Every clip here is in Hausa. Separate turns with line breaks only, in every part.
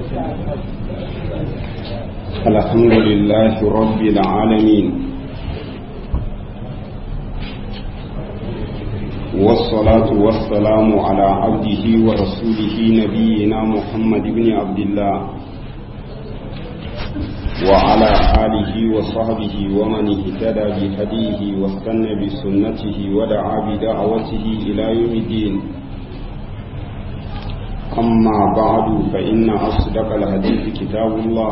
الحمد لله رب العالمين والصلاة والسلام على عبده ورسوله نبينا محمد بن عبد الله وعلى آله وصحبه ومن اهتدى بهديه واستنى بسنته ودعا بدعوته إلى يوم الدين أما بعد فإن أصدق الحديث كتاب الله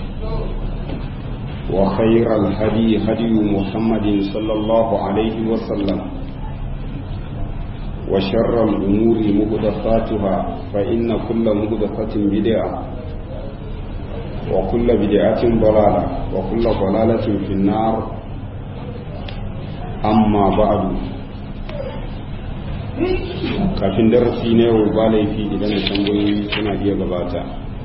وخير الهدي هدي محمد صلى الله عليه وسلم وشر الأمور مهدفاتها فإن كل مهدفة بدعة وكل بدعة ضلالة وكل ضلالة في النار أما بعد kafin darasi na yau ba laifi idan da tambayoyi suna iya gabata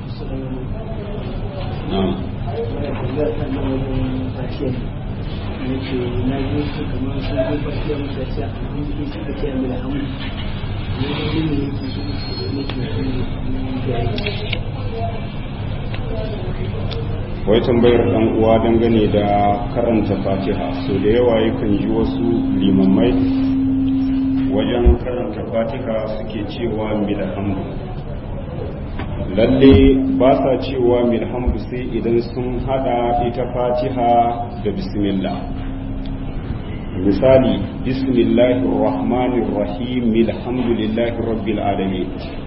wai tambayar dan uwa dangane da karanta fatiha so da yawa yakan ji wasu limammai wajen karanta fatiha suke cewa milhamdu lalle ba sa cewa milhamdu sai idan sun hada ita fatiha da bismillah misali bismillahir rahmanir rahim milhamdulillahi rabbil alamin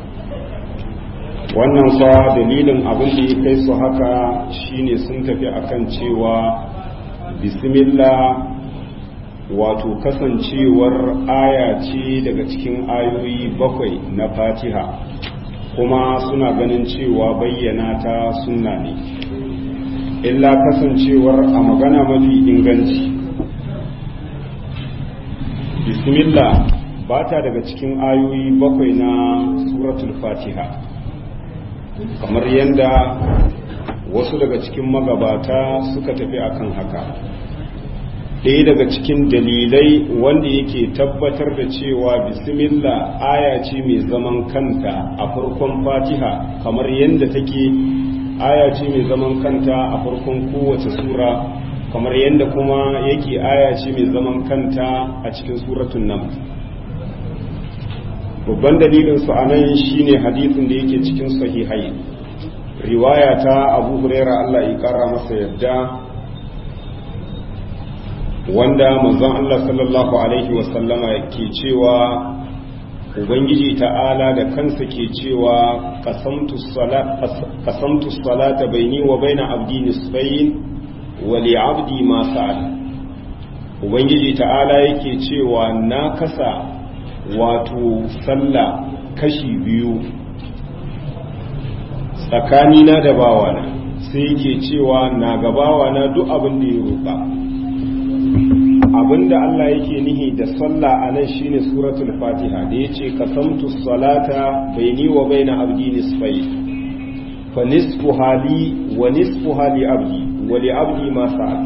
wannan fa dalilin abin da ya kai su haka shine sun tafi akan cewa bismillah wato kasancewar aya ce daga cikin ayoyi bakwai na fatiha kuma suna ganin cewa bayyana ta sunna ne illa kasancewar a magana mafi inganci bismillah ba ta daga cikin ayoyi bakwai na suratul fatiha kamar yadda wasu daga cikin magabata suka tafi akan haka ɗaya daga cikin dalilai wanda yake tabbatar da cewa bismillah aya ce mai zaman kanta a farkon fatiha kamar yadda take aya ce mai zaman kanta a farkon kowace sura kamar yadda kuma yake aya ce mai zaman kanta a cikin suratun nan babban dalilin su anan shine hadisin da yake cikin sahihai riwaya ta abu huraira Allah ya kara masa yadda wanda manzon Allah sallallahu alaihi wasallama ke cewa ubangiji ta'ala da kansa ke cewa qasamtu salata baini wa baina abdi nisfayn wa li abdi ma sa'al ubangiji ta'ala yake cewa na kasa wato sallah kashi biyu tsakanina da bawana sai yake cewa na gabawana duk abin da ya roƙa abinda Allah yake nihi da sallah a nan shine suratul fatiha da yace qasamtu salata baini wa baina abdi nisfai fa nisfu hali wa nisfu hali abdi wa li abdi ma sa'a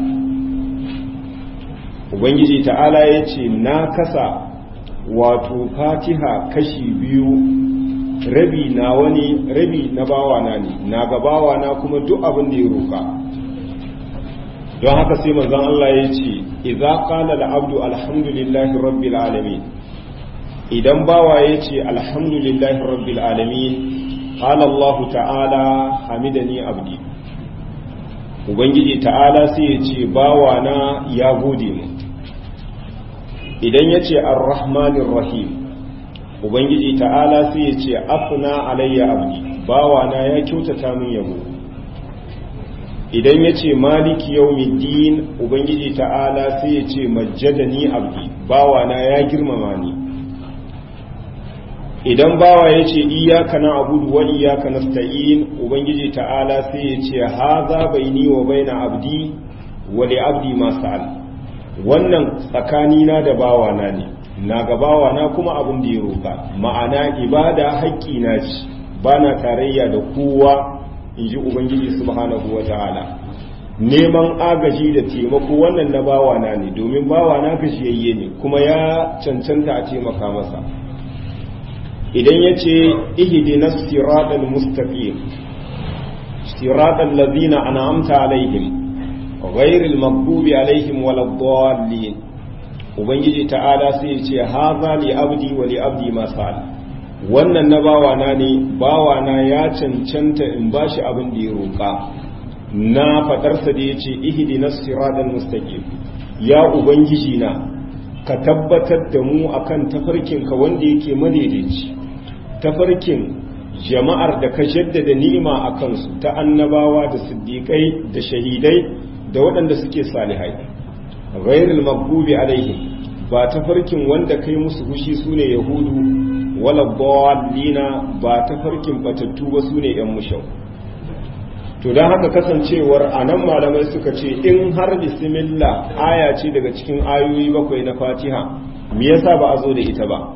ubangiji ta'ala yace na kasa wato fatiha kashi biyu rabi na wani rabi na bawana ne na ga bawana kuma duk abin da ya roka don haka sai manzon Allah ya ce idza qala al-abdu alhamdulillahi rabbil alamin idan bawa ya ce alhamdulillahi rabbil alamin qala Allah ta'ala hamidani abdi ubangiji ta'ala sai ya ce bawa na ya gode mu idan ya ce ar-rahmanir rahim ubangiji ta'ala sai ya ce afna alayya abdi bawa na ya kyautata min yabo idan ya ce maliki yaumiddin ubangiji ta'ala sai ya ce majjadani abdi bawana ya girmama ni idan bawa ya ce iyaka na abudu wa iyaka nasta'in ubangiji ta'ala sai ya ce haza baini wa baina abdi wa li abdi ma sa'al wannan tsakanina da bawana ne na ga bawana kuma abin da ya roka ma'ana ibada haƙƙi na ci bana tarayya da kowa in ji ubangiji subhanahu wa ta'ala neman agaji da taimako wannan na bawana ne domin bawana gajiyayye ne kuma ya cancanta a taimaka masa idan ya ce ihdinas siratal mustaqim siratal ladzina an'amta alaihim ghairil maghdubi alaihim waladdallin ubangiji ta'ala sai ya ce haza li abdi wa li abdi ma sa'al wannan na bawana ne bawana ya cancanta in bashi abin da ya roƙa na fadarsa da ya ce ihdinas siratal mustaqim ya ubangiji na ka tabbatar da mu akan tafarkin ka wanda yake madaidaici tafarkin jama'ar da ka jaddada ni'ima a kansu ta annabawa da siddiƙai da shahidai da waɗanda suke salihai ghairul maghdubi alaihim ba tafarkin wanda kai musu fushi sune yahudu wala dallina ba tafarkin batattu ba sune yan mushau to don haka kasancewar anan malamai suka ce in har bismillah aya ce daga cikin ayoyi bakwai na fatiha me yasa ba a zo da ita ba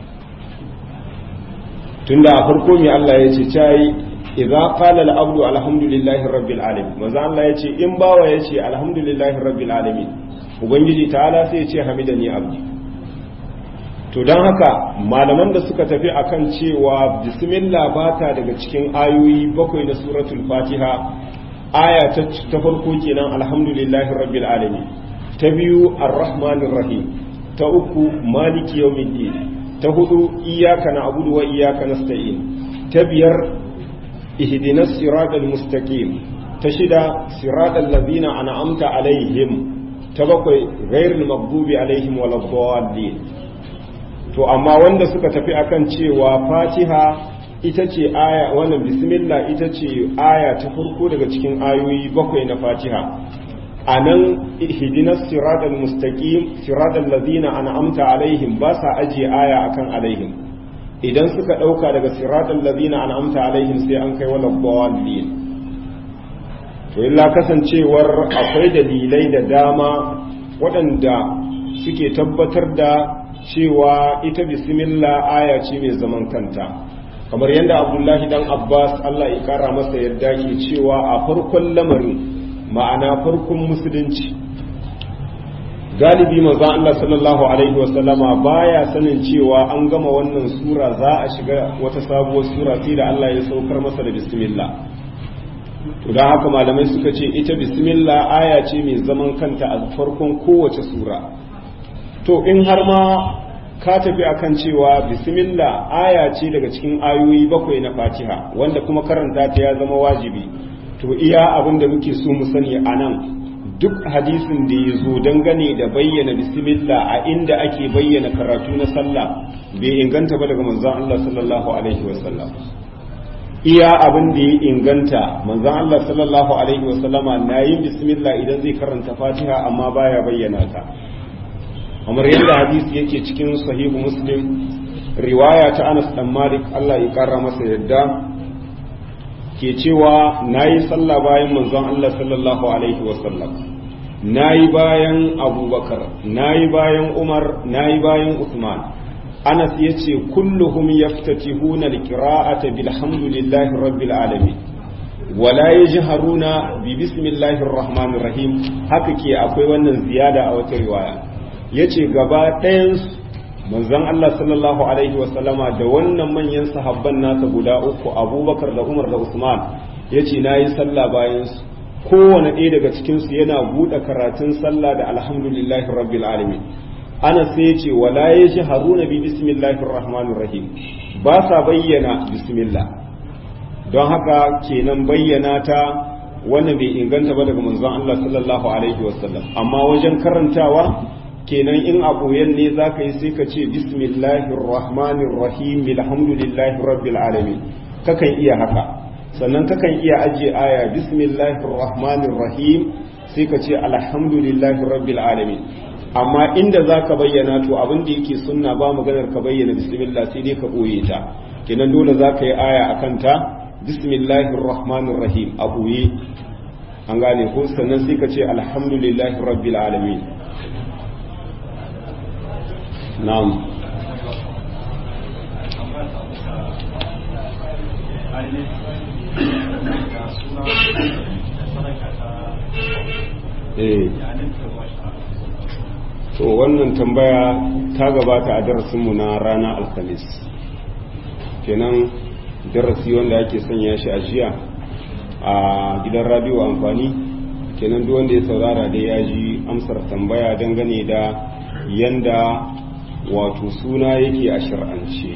tunda a farko mai Allah ya ce cai idza qala al-abdu alhamdulillahi rabbil alamin manzo Allah ya ce in bawa ya ce alhamdulillahi rabbil alamin ubangiji ta'ala sai ya ce hamidani abdi to dan haka malaman da suka tafi akan cewa bismillah bata daga cikin ayoyi bakwai na suratul fatiha aya ta farko kenan alhamdulillahi rabbil alamin ta biyu arrahmanir rahim ta uku maliki yawmiddin ta hudu iyaka na abudu wa iyaka nasta'in ta biyar ihdinas siratal mustaqim ta shida siratal ladina an'amta alaihim ta bakwai ghairul maghdubi alaihim waladdallin to amma wanda suka tafi akan cewa fatiha ita ce aya wannan bismillah ita ce aya ta farko daga cikin ayoyi bakwai na fatiha a nan ihdinas siratal mustaqim siratal ladina an'amta alaihim ba sa ajiye aya akan alaihim idan suka dauka daga siratal ladina an'amta alaihim sai an kai wala dallin to illa kasancewar akwai dalilai da dama waɗanda suke tabbatar da cewa ita bismillah aya ce mai zaman kanta kamar yadda abdullahi dan abbas allah ya kara masa yarda ke cewa a farkon lamarin ma'ana farkon musulunci galibi manzon Allah sallallahu alaihi wasallama baya sanin cewa an gama wannan sura za a shiga wata sabuwar sura sai da Allah ya saukar masa da bismillah to dan haka malamai suka ce ita bismillah aya ce mai zaman kanta a farkon kowace sura to in har ma ka tafi akan cewa bismillah aya ce daga cikin ayoyi bakwai na Fatiha wanda kuma karanta ta ya zama wajibi to iya abin da muke so mu sani a nan duk hadisin da ya zo dangane da bayyana bismillah a inda ake bayyana karatu na sallah bai inganta ba daga manzon Allah sallallahu alaihi wasallam iya abin da ya inganta manzon Allah sallallahu alaihi wasallama na yin bismillah idan zai karanta fatiha amma baya bayyana ta kamar yadda hadisi yake cikin sahihu muslim riwaya ta Anas dan Malik Allah ya kara masa yadda ke cewa na yi sallah bayan manzon Allah sallallahu Alaihi wasallam na yi bayan abubakar na yi bayan umar na yi bayan usman anas ya ce kulluhum yaftatihuna alqira'ata bilhamdulillahi rabbil alamin wala yajharuna bi bismillahir rahmanir rahim haka ke akwai wannan ziyada a wata riwaya yace gaba ɗayan manzon Allah sallallahu alaihi wasallama da wannan manyan sahabban nasa guda uku abubakar da umar da usman ya ce na yi sallah bayan su kowane ɗaya daga cikinsu yana buɗe karatun sallah da alhamdulillahi rabbil alamin ana sai ce wala ya shi haruna bi bismillahir rahmanir rahim ba sa bayyana bismillah don haka kenan bayyana ta wannan bai inganta ba daga manzon Allah sallallahu alaihi wasallam amma wajen karantawa kenan in a ɓoyen ne za ka yi sai ka ce bismillahir rahmanir rahim alhamdulillahi rabbil alamin kakan iya haka sannan kakan iya ajiye aya bismillahir rahmanir rahim sai ka ce alhamdulillahi rabbil alamin amma inda za ka bayyana to abin da yake sunna ba maganar ka bayyana bismillah sai dai ka ɓoye ta kenan dole za ka yi aya a kanta bismillahir rahmanir rahim a ɓoye an gane ko sannan sai ka ce alhamdulillahi rabbil alamin na'am eh to wannan tambaya ta gabata a darasinmu na rana alhamis kenan darasi wanda ake sanya shi a jiya a gidan radio amfani kenan duk wanda ya saurara da ya ji amsar tambaya dangane da yanda wato suna yake a shar'ance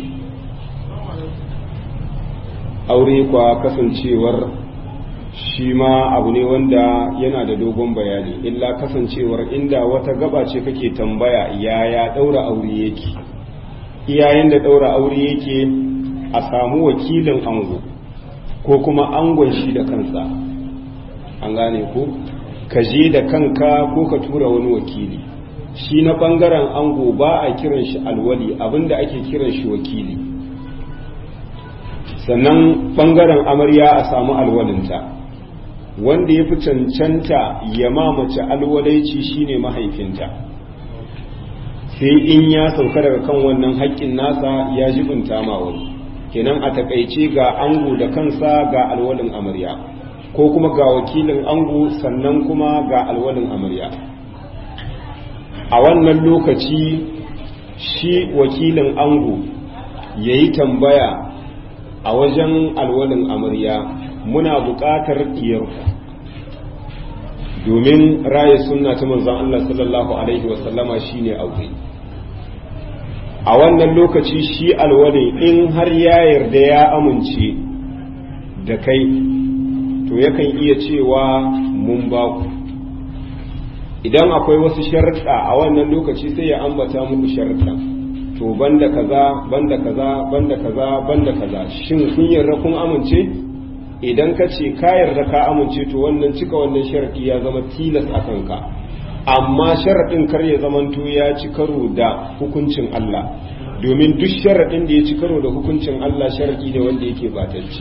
aure kwa kasancewar shi ma abu ne wanda yana da dogon bayani illa kasancewar inda wata gaba ce kake tambaya yaya daura aure yake iyayen da daura aure yake a samu wakilin ango ko kuma angon shi da kansa an gane ko ka je da kanka ko ka tura wani wakili shi na bangaren ango ba a kiran shi alwali abinda ake kiran shi wakili sannan bangaren amarya a samu alwalinta wanda ya fi cancanta ya mamace alwalaici shine mahaifinta sai in ya sauka daga kan wannan haƙƙin nasa ya jibinta ma wani kenan a takaice ga ango da kansa ga alwalin amarya ko kuma ga wakilin ango sannan kuma ga alwalin amarya a wannan lokaci shi wakilin ango ya yi tambaya a wajen alwalin amarya muna buƙatar ɗiyarku domin raye sunna ta manzon Allah sallallahu alaihi wasallama shine aure a wannan lokaci shi alwali in har ya yarda ya amince da kai to yakan iya cewa mun ba ku idan akwai wasu sharuɗa a wannan lokaci sai ya ambata muku sharuɗa to banda kaza banda kaza banda kaza banda kaza shin kun yarda kun amince idan ka ce ka yarda ka amince to wannan cika wannan sharaɗi ya zama tilas a kanka amma sharaɗin kar ya zamanto ya ci karo da hukuncin Allah domin duk sharaɗin da ya ci karo da hukuncin Allah sharaɗi ne wanda yake batacce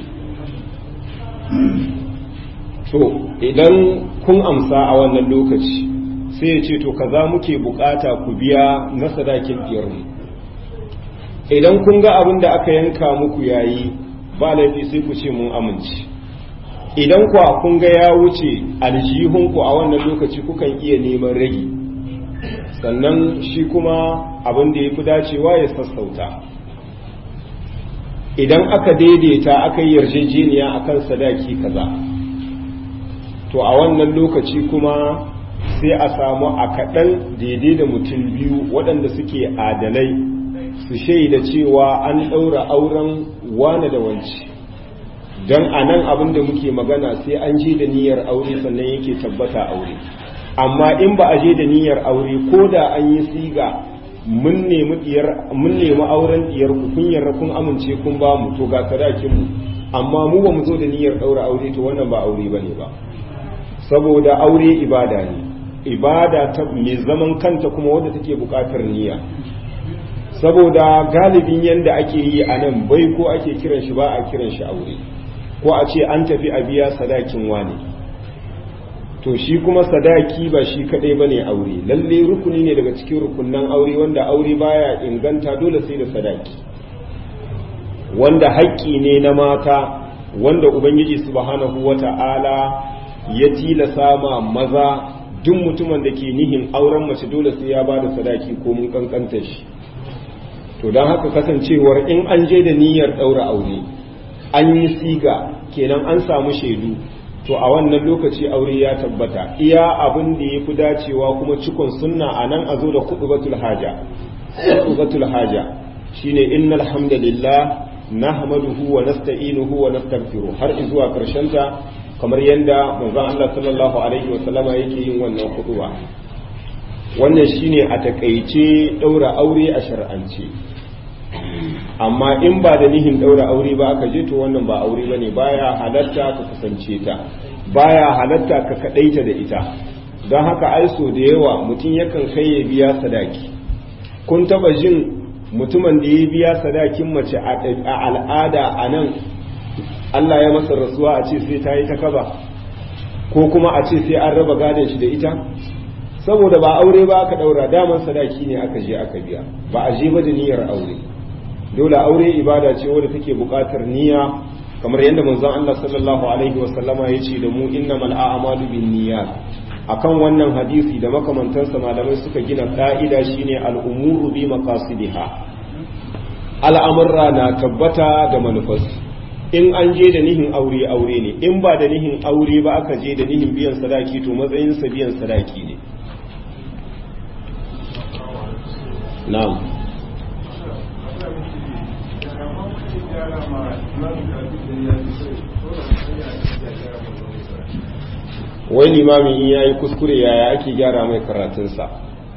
to idan kun amsa a wannan lokaci sai ya ce to kaza muke bukata ku biya na sadakin mu idan kun ga abin da aka yanka muku yayi ba laifi sai ku ce mun amince idan kuwa kun ga ya wuce aljihunku a wannan lokaci kukan iya neman ragi sannan shi kuma abin da ya fi dacewa ya sassauta idan aka daidaita aka yi yarjejeniya akan sadaki kaza to a wannan lokaci kuma sai a samu a kaɗan daidai da mutum biyu waɗanda suke adalai su shaida cewa an ɗaura auren wane da wanci don a nan abin da muke magana sai an je da niyyar aure sannan yake tabbata aure amma in ba a je da niyyar aure ko da an yi siga mun nemi auren diyar ku kun yarda kun amince kun ba mu to ga sadakin mu amma mu ba mu zo da niyyar ɗaura aure to wannan ba aure bane ba saboda aure ibada ne ibada ta mai zaman kanta kuma wadda take buƙatar niyya saboda galibin yadda ake yi a nan bai ko ake kiran shi ba a kiran shi aure ko a ce an tafi a biya sadakin wane to shi kuma sadaki ba shi kadai ba ne aure lalle rukuni ne daga cikin rukunan aure wanda aure baya inganta dole sai da sadaki wanda haƙƙi ne na mata wanda ubangiji subhanahu wata'ala ya tilasa ma maza duk mutumin da ke nihin auren mace dole sai ya ba da sadaki ko mun kankanta shi to don haka kasancewar in an je da niyyar ɗaura aure an yi siga kenan an samu shaidu to a wannan lokaci aure ya tabbata iya abin da ya fi dacewa kuma cikon sunna a nan a zo da kuɗubatul haja kuɗubatul haja shine innal hamdalillah nahmaduhu wa nasta'inuhu wa nastaghfiruh har zuwa karshen ta kamar yadda manzon Allah sallallahu alaihi wa sallama yake yin wannan kuɗuba wannan shine a takaice ɗaura aure a shar'ance amma in ba da nihin ɗaura aure ba aka je to wannan ba aure ba ne baya halatta ka kusance ta baya halatta ka kaɗaita da ita don haka aiso da yawa mutum yakan kai ya biya sadaki kun taba jin mutumin da ya biya sadakin mace a al'ada a nan Allah ya masa rasuwa a ce sai ta yi ta kaba ko kuma a ce sai an raba gadon shi da ita saboda ba aure ba aka daura daman sadaki ne aka je aka biya ba a je ba da niyyar aure dole aure ibada ce wadda take buƙatar niyya kamar yadda manzon Allah sallallahu alaihi wasallama ya ce da mu innamal a'malu binniyat akan wannan hadisi da makamantansa malamai suka gina ka'ida shine al'umuru bi maqasidiha al'amurra na tabbata da manufarsu in an je da nihin aure aure ne in ba da nihin aure ba aka je da nihin biyan sadaki to matsayinsa biyan sadaki ne na'am wai limamin in yayi kuskure yaya ake gyara mai karatunsa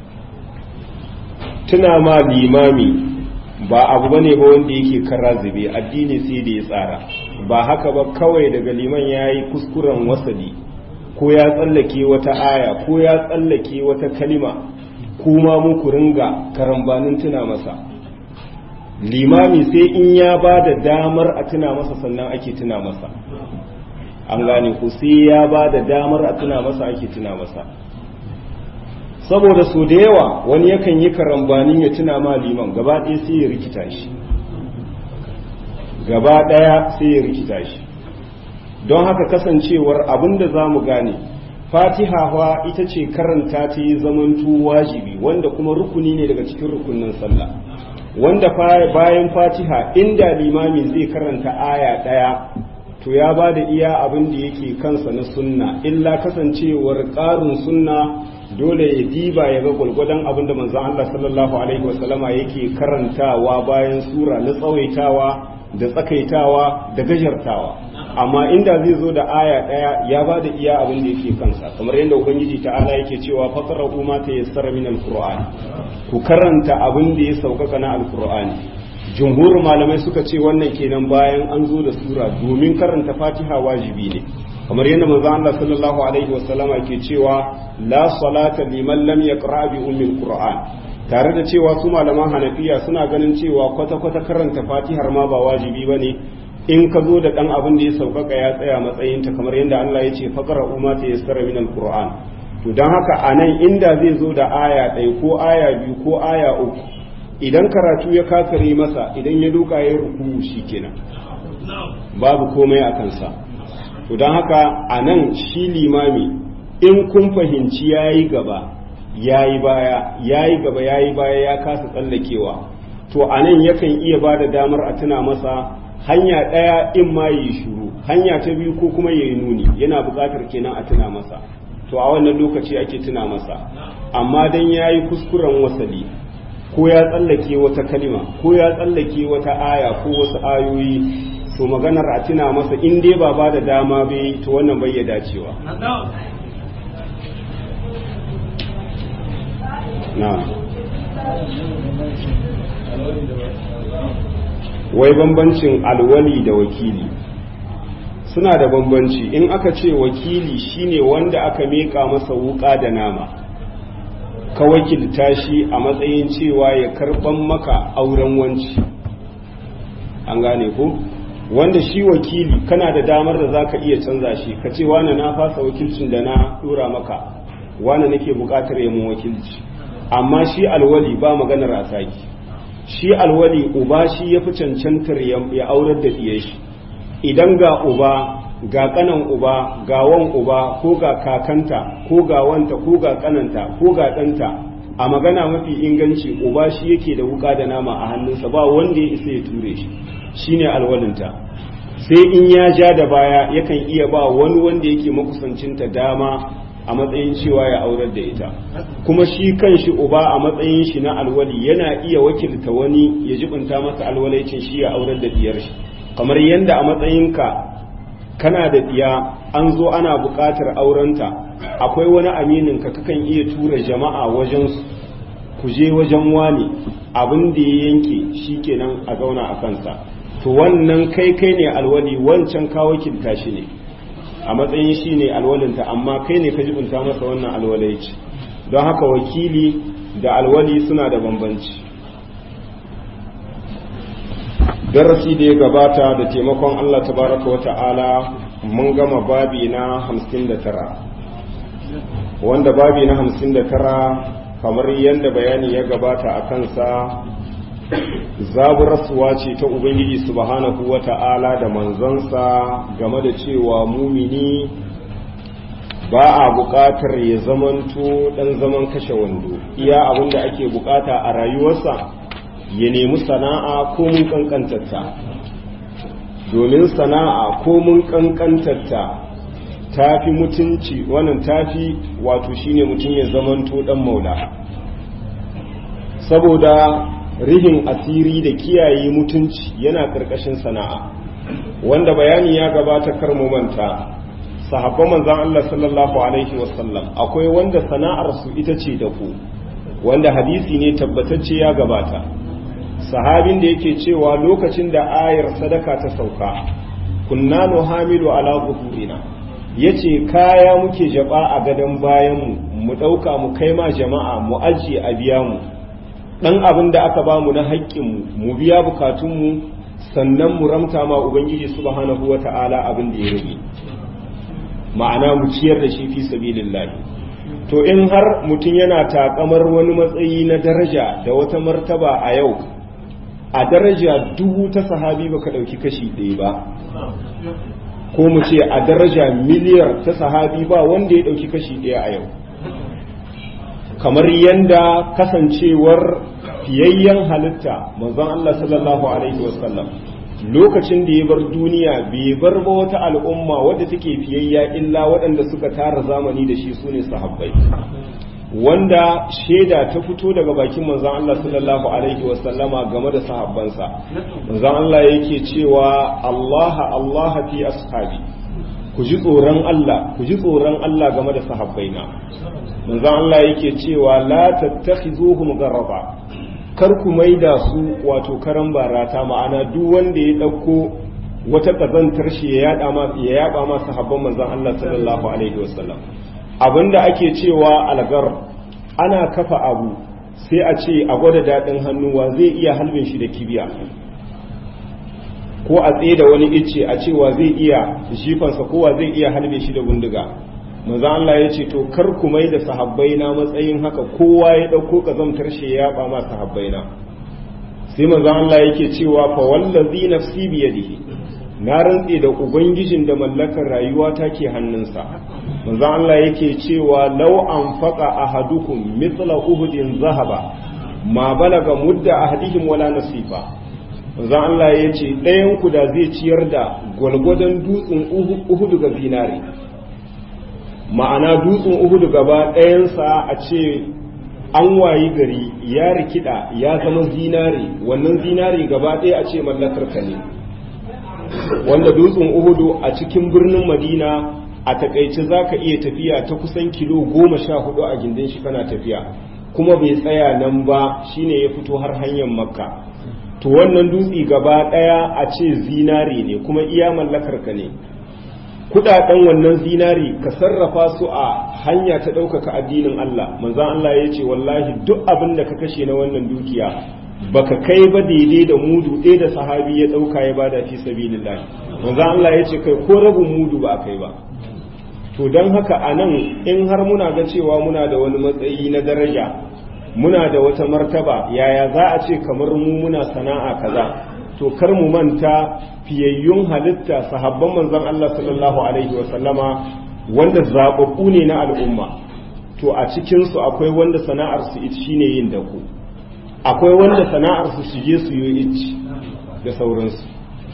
tuna ma limami ba abu bane ba wanda yake kara zube addini sai da ya tsara ba haka ba kawai daga liman yayi kuskuren wasali ko ya tsallake wata aya ko ya tsallake wata kalima kuma muku ringa karambanin tuna masa limami sai in ya ba da damar a tuna masa sannan ake tuna masa an gane ku sai ya ba da damar a tuna masa ake tuna masa saboda so da yawa wani yakan yi karambanin ya tuna ma liman gaba ɗaya sai ya rikita shi gaba ɗaya sai ya rikita shi don haka kasancewar abin da za mu gane fatiha ita ce karanta ta yi zamantu wajibi wanda kuma rukuni ne daga cikin rukunin sallah wanda bayan fatiha inda limami zai karanta aya ɗaya to ya ba da iya abin da yake kansa na sunna illa kasancewar ƙarin sunna dole ya diba ya ga gwalgwadon abin da manzon Allah sallallahu alaihi wasallama yake karantawa bayan sura na tsawaitawa da tsakaitawa da gajartawa amma inda zai zo da aya ɗaya ya ba da iya abin da yake kansa kamar yadda ubangiji ta'ala yake cewa faqra'u ma tayassara min al-qur'an ku karanta abin da ya sauƙaƙa na al-qur'ani jumhur malamai suka ce wannan kenan bayan an zo da sura domin karanta fatiha wajibi ne kamar yadda manzon Allah sallallahu alaihi wasallama ke cewa la salata liman lam yaqra bi ummil qur'an tare da cewa su malaman hanafiya suna ganin cewa kwata kwata karanta fatihar ma ba wajibi bane in ka zo da dan abin da ya saukaka ya tsaya matsayinta kamar yadda Allah ya ce faqra umma ta yassara min alquran to dan haka anan inda zai zo da aya ɗaya ko aya biyu ko aya uku idan karatu ya kakare masa idan ya duka ya ruku kenan babu komai a kansa to don haka a nan shi limami in kun fahimci ya yi gaba ya yi baya ya yi gaba ya yi baya ya kasa tsallakewa to a nan yakan iya ba da damar a tuna masa hanya ɗaya in ma yi shuru hanya ta biyu ko kuma ya yi nuni yana buƙatar kenan a tuna masa to a wannan lokaci ake tuna masa amma dan ya yi kuskuren wasali ko ya tsallake wata kalima ko ya tsallake wata aya ko wasu ayoyi to maganar a tuna masa in dai ba ba da dama bai to wannan bai ya dacewa na wai bambancin alwali da wakili suna da bambanci in aka ce wakili shine wanda aka meka masa wuka da nama ka wakilta shi a matsayin cewa ya karban maka auren wanci an gane ku wanda shi wakili kana da damar da za ka iya canza shi ka ce wane na fasa wakilcin da na dora maka wane nake bukatar yamin wakilci amma shi alwali ba maganar a saki shi alwali uba shi ya fi cancantar ya aurar da ɗiye shi idan ga uba ga kanan uba ga wan uba ko ga kakanta ko ga wanta ko ga kananta ko ga ɗanta a magana mafi inganci uba shi yake da wuka da nama a hannunsa ba wanda ya isa ya ture shi shine alwalinta sai in ya ja da baya yakan iya ba wani wanda yake makusancinta dama a matsayin cewa ya aurar da ita kuma shi kan shi uba a matsayin shi na alwali yana iya wakilta wani ya jibinta masa alwalaicin shi ya aurar da diyar shi kamar yadda a matsayinka kana da diya an zo ana buƙatar aurenta akwai wani aminin ka kakan iya tura jama'a wajen ku je wajen wani abin da ya yanke shi kenan a zauna a kansa to wannan kai kai ne alwali wancan ka wakilta shi ne a matsayin shi ne alwalinta amma kai ne ka jibinta masa wannan alwalaici don haka wakili da alwali suna da bambanci darasi da ya gabata da taimakon Allah tabaraka wa ta'ala mun gama babi na 59 wanda babi na 59 kamar yadda bayani ya gabata a kansa zaburarsuwa ce ta ubangiji subhanahu wa ta'ala da manzansa game da cewa mumini ba a buƙatar ya zamanto ɗan zaman kashe wando iya abin da ake buƙata a rayuwarsa ya nemi sana'a ko mun kankantarta domin sana'a ko mun kankantarta ta fi mutunci wannan tafi wato shine mutum ya zamanto dan maula saboda rihin asiri da kiyaye mutunci yana ƙarƙashin sana'a wanda bayani ya gabata kar mu manta sahabban manzon Allah sallallahu alaihi wasallam akwai wanda sana'ar su ita ce da ku wanda hadisi ne tabbatacce ya gabata sahabin da yake cewa lokacin da ayar sadaka ta sauka kunna nuhamilu ala zuhurina yace kaya muke jaba a gadon bayan mu mu dauka mu kai ma jama'a mu ajiye a biya mu dan abin da aka ba mu na haƙƙin mu mu biya bukatun mu sannan mu ramta ma ubangiji subhanahu wata'ala abin da ya rage ma'ana mu ciyar da shi fi sabilillahi to in har mutum yana takamar wani matsayi na daraja da wata martaba a yau a daraja dubu ta sahabi baka dauki kashi ɗaya ba ko mu ce a daraja miliyar ta sahabi ba wanda ya dauki kashi ɗaya a yau kamar yanda kasancewar fiyayyen halitta manzon Allah sallallahu alaihi wasallam lokacin da ya bar duniya bai bar ba wata al'umma wadda take fiyayya illa waɗanda suka tara zamani da shi sune sahabbai wanda shaida ta fito daga bakin manzon Allah sallallahu alaihi wasallama game da sahabbansa manzon Allah yake cewa Allah Allah fi ashabi ku ji tsoron Allah ku ji tsoron Allah game da sahabbaina manzon Allah yake cewa la tattakhizuhum garraba kar ku maida su wato karan barata ma'ana duk wanda ya dauko wata kazantar shi ya yada ma ya yaba ma sahabban manzon Allah sallallahu alaihi wasallam abinda ake cewa algar ana kafa abu sai a ce a gwada dadin hannuwa zai iya halbin shi da kibiya ko a tsaye da wani icce a cewa zai iya jifansa kowa zai iya halbe shi da gunduga manzo Allah ya ce to kar ku mai da sahabbai na matsayin haka kowa ya dauko kazamtar shi ya ba ma sahabbai na sai manzo Allah yake cewa fa wallazi nafsi bi yadihi na rantse da ubangijin da mallakar rayuwa take hannunsa manzo Allah yake cewa law anfaqa ahadukum mithla uhudin zahaba ma balaga mudda ahadihim wala nasifa manzo Allah yace ɗayan ku da zai ciyar da gwalgwadon dutsen uhudu ga zinare ma'ana dutsen uhudu gaba ɗayansa a ce an wayi gari ya rikida ya zama zinare wannan zinare gaba ɗaya a ce mallakar ka ne wanda dutsen uhudu a cikin birnin madina a takaice za ka iya tafiya ta kusan kilo goma sha hudu a gindin shi kana tafiya kuma bai tsaya nan ba shine ya fito har hanyar makka to wannan dutse gaba ɗaya a ce zinare ne kuma iya mallakar ka ne kudaden wannan zinari ka sarrafa su a hanya ta ɗaukaka addinin Allah manzan Allah ya ce wallahi duk abin da ka kashe na wannan dukiya baka kai ba daidai da mudu ɗaya da sahabi ya ɗauka ya bada fi sabilillah manzan Allah ya ce kai ko rabin mudu ba kai ba to don haka a nan in har muna ga cewa muna da wani matsayi na daraja muna da wata martaba yaya za a ce kamar mu muna sana'a kaza to kar mu manta fiyayyun halitta sahabban manzon Allah sallallahu alaihi wa sallama wanda zababbu ne na al'umma to a cikin su akwai wanda sana'ar su shine yin dako akwai wanda sana'ar su shige su yi ici da sauransu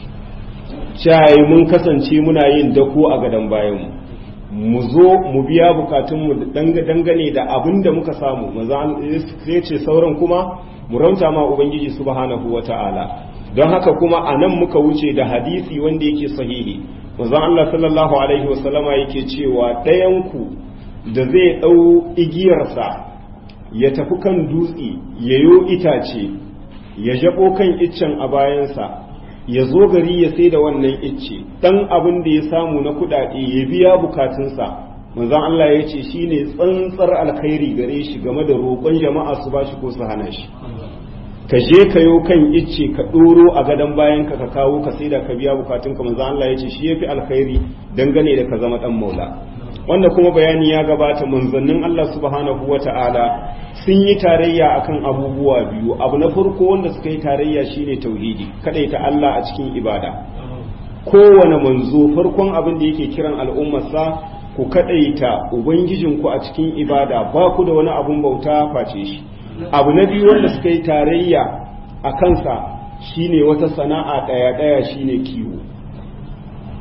cai mun kasance muna yin dako a gadan bayan mu zo mu biya bukatunmu dangane da abin da muka samu manzo ya ce sauran kuma mu rauta ma ubangiji subhanahu wata'ala don haka kuma a nan muka wuce da hadisi wanda yake sahihi manzon Allah sallallahu alaihi wasallama yake cewa ɗayanku da zai ɗau igiyarsa ya tafi kan dutse ya yo itace ya jabo kan iccen a bayansa ya zo gari ya sai da wannan icce ɗan abin da ya samu na kuɗaɗe ya biya bukatunsa manzon Allah ya ce shine tsantsar alkhairi gare shi game da roƙon jama'a su bashi ko su hana shi ka je ka yo kan icce ka ɗoro a gadon bayan ka ka kawo ka sai da ka biya bukatun ka manzo Allah ya ce shi yafi alkhairi dangane da ka zama dan maula wanda kuma bayani ya gabata manzannin Allah subhanahu wata'ala sun yi tarayya akan abubuwa biyu abu na farko wanda suka yi tarayya shine tauhidi kadaita Allah a cikin ibada kowane manzo farkon abin da yake kiran al'ummarsa ku kadaita ubangijinku a cikin ibada ba ku da wani abun bauta face shi abu na biyu wanda suka yi tarayya a kansa shine wata sana'a ɗaya-ɗaya shine kiwo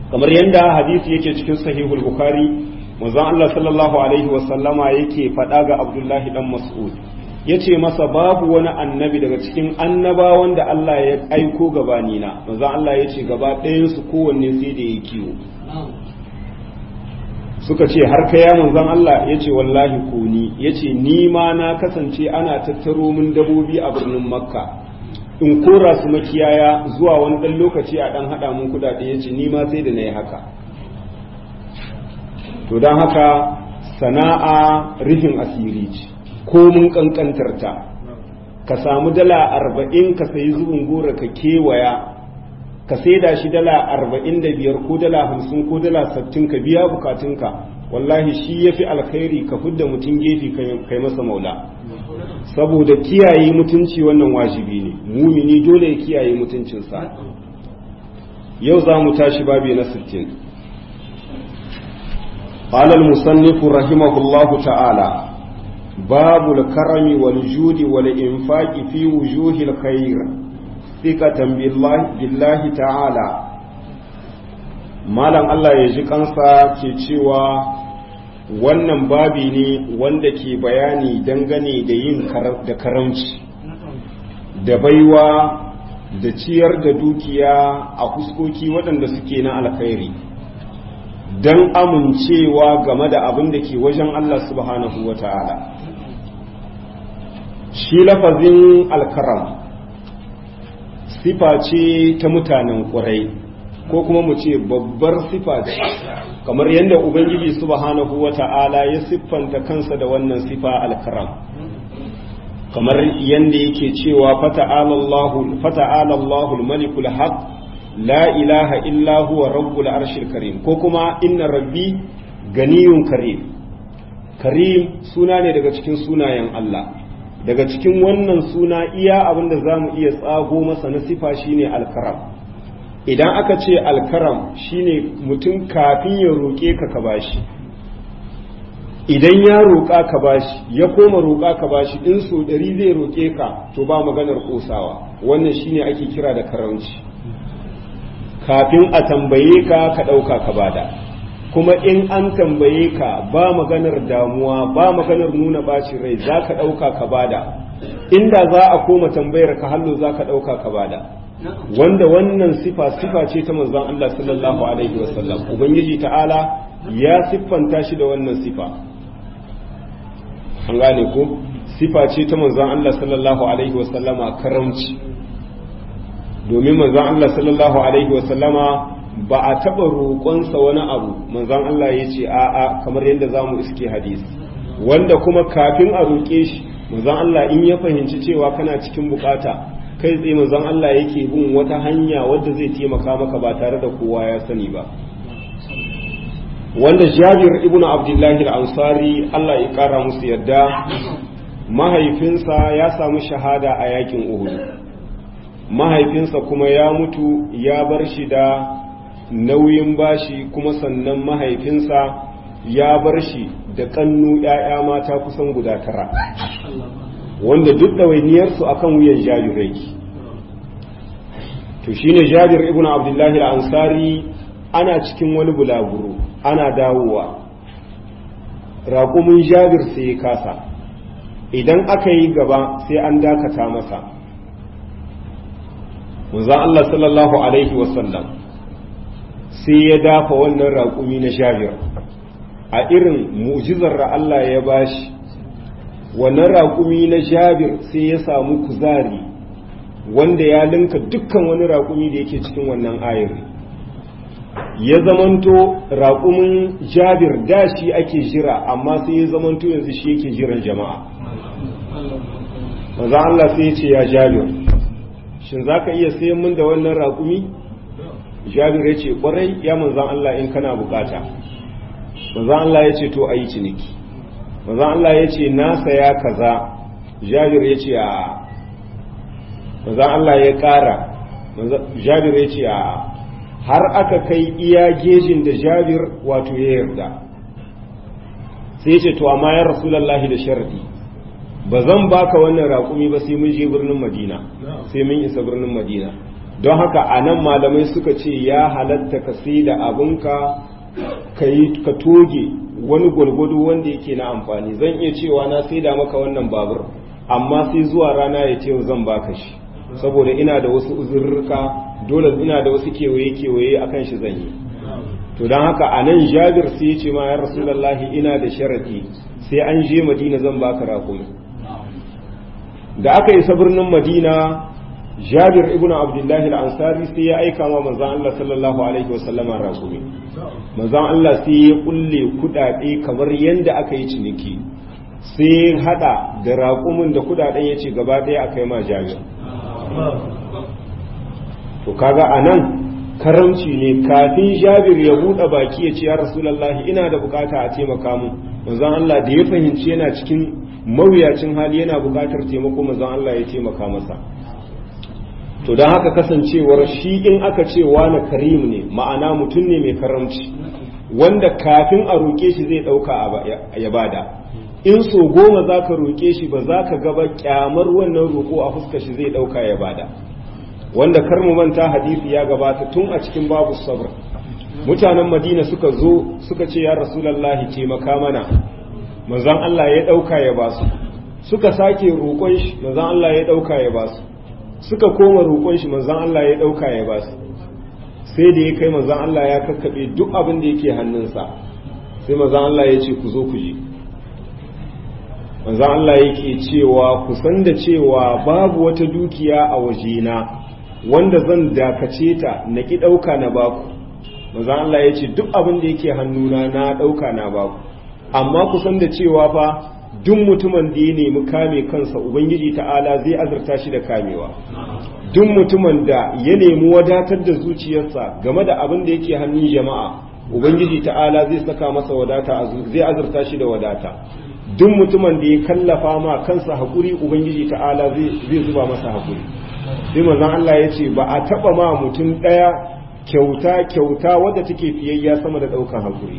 kamar yadda hadisi yake cikin sahihul bukhari manzon Allah sallallahu alaihi wasallama yake faɗa ga Abdullahi dan Mas'ud yace masa babu wani annabi daga cikin annabawan da Allah ya aiko gabanina manzon Allah yace gaba ɗayan su kowanne sai da ya kiwo suka ce har ka ya manzon Allah yace wallahi ko ni yace ni ma na kasance ana tattaro min dabobi a birnin Makka in kora su makiyaya zuwa wani ɗan lokaci a ɗan haɗa mun kuɗaɗe yace ni ma sai da na yi haka to don haka sana'a rufin asiri ce ko mun kankantar ta ka samu dala arba'in ka sayi zubin gora ka kewaya ka saida shi dala arba'in da biyar ko dala hamsin ko dala sattin ka biya bukatunka wallahi shi ya fi alkhairi ka fidda mutum gefe kai masa maula saboda kiyaye mutunci wannan wajibi ne mumini dole ya kiyaye mutuncinsa yau za mu tashi babi na sittin قال المصنف رحمه الله تعالى باب الكرم والجود والإنفاق في وجوه الخير ثقة بالله, بالله تعالى malam Allah ya ji kansa ke cewa wannan babi ne wanda ke bayani dangane da yin da karamci da baiwa da ciyar da dukiya a fuskoki waɗanda suke na alkhairi don amincewa game da abin da ke wajen Allah subhanahu wa ta'ala. Shi lafazin alkaram sifa ce ta mutanen ƙurai ko kuma mu ce babbar sifa ce, kamar yadda Ubangiji subhanahu wa ta'ala ya siffanta kansa da wannan sifa alkaram. kamar yadda yake cewa fata'ala Allahul malikul haq la ilaha illa huwa rabbul arshil karim ko kuma inna rabbi ganiyun karim karim suna ne daga cikin sunayen Allah daga cikin wannan suna iya abinda za mu iya tsago masa na sifa shine alkaram idan aka ce alkaram shine mutum kafin ya roƙe ka ka bashi idan ya roƙa ka bashi ya koma roƙa ka bashi in so ɗari zai roƙe ka to ba maganar ƙosawa wannan shine ake kira da karamci kafin a tambaye ka ka ɗauka ka bada kuma in an tambaye ka ba maganar damuwa ba maganar nuna bacin rai za ka ɗauka ka bada inda za a koma tambayar ka hallo za ka ɗauka ka bada wanda wannan sifa sifa ce ta manzon Allah sallallahu alaihi wasallam ubangiji ta'ala ya siffanta shi da wannan sifa an gane ko sifa ce ta manzon Allah sallallahu alaihi wasallama karamci domin manzon Allah sallallahu alaihi wasallama ba a taɓa roƙonsa wani abu manzon Allah ya ce a'a kamar yadda za mu iske hadisi wanda kuma kafin a roƙe shi manzon Allah in ya fahimci cewa kana cikin bukata kai tsaye manzon Allah yake bin wata hanya wadda zai taimaka maka ba tare da kowa ya sani ba wanda Jabir ibn Abdullahi al-Ansari Allah ya kara musu yadda mahaifinsa ya samu shahada a yakin Uhud mahaifinsa kuma ya mutu ya bar shi da nauyin bashi kuma sannan mahaifinsa ya bar shi da kannu ‘ya'ya mata kusan guda tara wanda duk ɗawainiyarsu a kan wuyan jabirai to shi ne jabir ibn abdullahi ansari ana cikin wani bulaguro ana dawowa raƙumin jabir sai ya kasa idan aka yi gaba sai an dakata masa manzan Allah sallallahu alaihi wasallam sai ya dafa wannan raƙumi na jabir a irin mu'jizar da Allah ya bashi wannan raƙumi na jabir sai ya samu kuzari wanda ya linka dukkan wani raƙumi da yake cikin wannan ayar ya zamanto raƙumin jabir da shi ake jira amma sai ya zamanto yanzu shi yake jiran jama'a maza Allah sai ya ce ya jabir shin za ka iya sayan min da wannan raƙumi jabir ya ce ƙwarai ya manzan Allah in kana bukata manzan Allah ya ce to a yi ciniki manzan Allah ya ce na saya kaza jabir ya ce a manzan Allah ya ƙara jabir ya ce a har aka kai iya gejin da jabir wato ya yarda sai ya ce to amma ya rasulallahi da sharadi ba zan baka wannan raƙumi ba sai mun je birnin madina sai mun isa birnin madina don haka a nan malamai suka ce ya halatta ka sai da abinka ka toge wani gwalgwado wanda yake na amfani zan iya cewa na sai da maka wannan babur amma sai zuwa rana ya ce zan baka shi saboda ina da wasu uzurruka dole ina da wasu kewaye-kewaye akan shi zan yi to don haka a nan jabir sai ya ce ma ya rasulallahi ina da sharaɗi sai an je madina zan baka rakumi da aka isa birnin madina jabir ibn abdullahi al-ansari sai ya aika ma manzon Allah sallallahu alaihi wasallama rakumi manzon Allah sai ya kulle kudade kamar yanda aka yi ciniki sai hada da raƙumin da kudaden yace gaba ɗaya aka yi ma jabir to kaga anan karamci ne kafin jabir ya buɗe baki ya ce ya rasulullahi ina da bukata a taimaka mu manzon Allah da ya fahimci yana cikin mawuyacin hali yana bukatar taimako manzon Allah ya taimaka masa to don haka kasancewar shi in aka ce wani karim ne ma'ana mutum ne mai karamci wanda kafin a roƙe shi zai ɗauka ya bada in so goma za ka roƙe shi ba za ka gaba kyamar wannan roƙo a fuska shi zai ɗauka ya bada wanda kar mu manta hadisi ya gabata tun a cikin babu sabr mutanen madina suka zo suka ce ya rasulallahi taimaka mana manzon Allah ya ɗauka ya basu suka sake roƙon shi manzon Allah ya ɗauka ya basu suka koma roƙon shi manzon Allah ya ɗauka ya basu sai da ya kai manzon Allah ya kakkaɓe duk abin da yake hannunsa sai manzon Allah ya ce ku zo ku je manzon Allah yake cewa ku san da cewa babu wata dukiya a wajena wanda zan dakace ta na ki ɗauka na baku manzon Allah ya ce duk abin da yake hannuna na ɗauka na baku amma ku san da cewa fa duk mutumin da ya nemi kame kansa ubangiji ta'ala zai azurta shi da kamewa duk mutumin da ya nemi wadatar da zuciyarsa game da abin da yake hannun jama'a ubangiji ta'ala zai saka masa wadata zai azurta shi da wadata duk mutumin da ya kallafa ma kansa haƙuri ubangiji ta'ala zai zuba masa haƙuri sai manzon Allah ya ce ba a taɓa ma mutum ɗaya kyauta kyauta wadda take fiyayya sama da ɗaukan haƙuri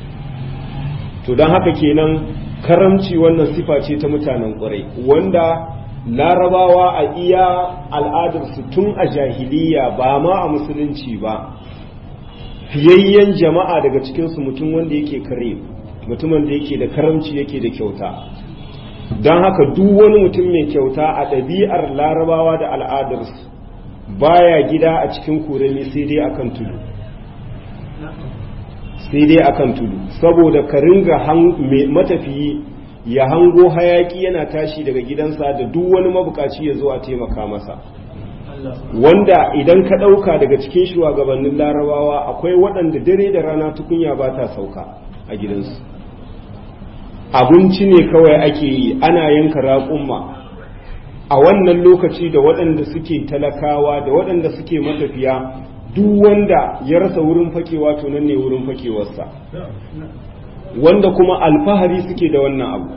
to don haka kenan karamci wannan sifa ce ta mutanen ƙwarai wanda larabawa a iya al'adarsu tun a jahiliya ba ma a musulunci ba fiyayyen jama'a daga cikinsu mutum wanda yake kare mutumin da yake da karamci yake da kyauta don haka duk wani mutum mai kyauta a ɗabi'ar larabawa da al'adarsu baya gida a cikin kuremi sai dai akan tudu sai dai akan tudu saboda ka ringa matafiyi ya hango hayaki yana tashi daga gidansa da duk wani mabukaci ya zo a taimaka masa wanda idan ka ɗauka daga cikin shugabannin larabawa akwai waɗanda dare da rana tukunya ba ta sauka a gidansu abinci ne kawai ake yi ana yanka raƙumma a wannan lokaci da waɗanda suke talakawa da waɗanda suke matafiya duk wanda ya rasa wurin fakewa to nan ne wurin fakewarsa wanda kuma alfahari suke da wannan abu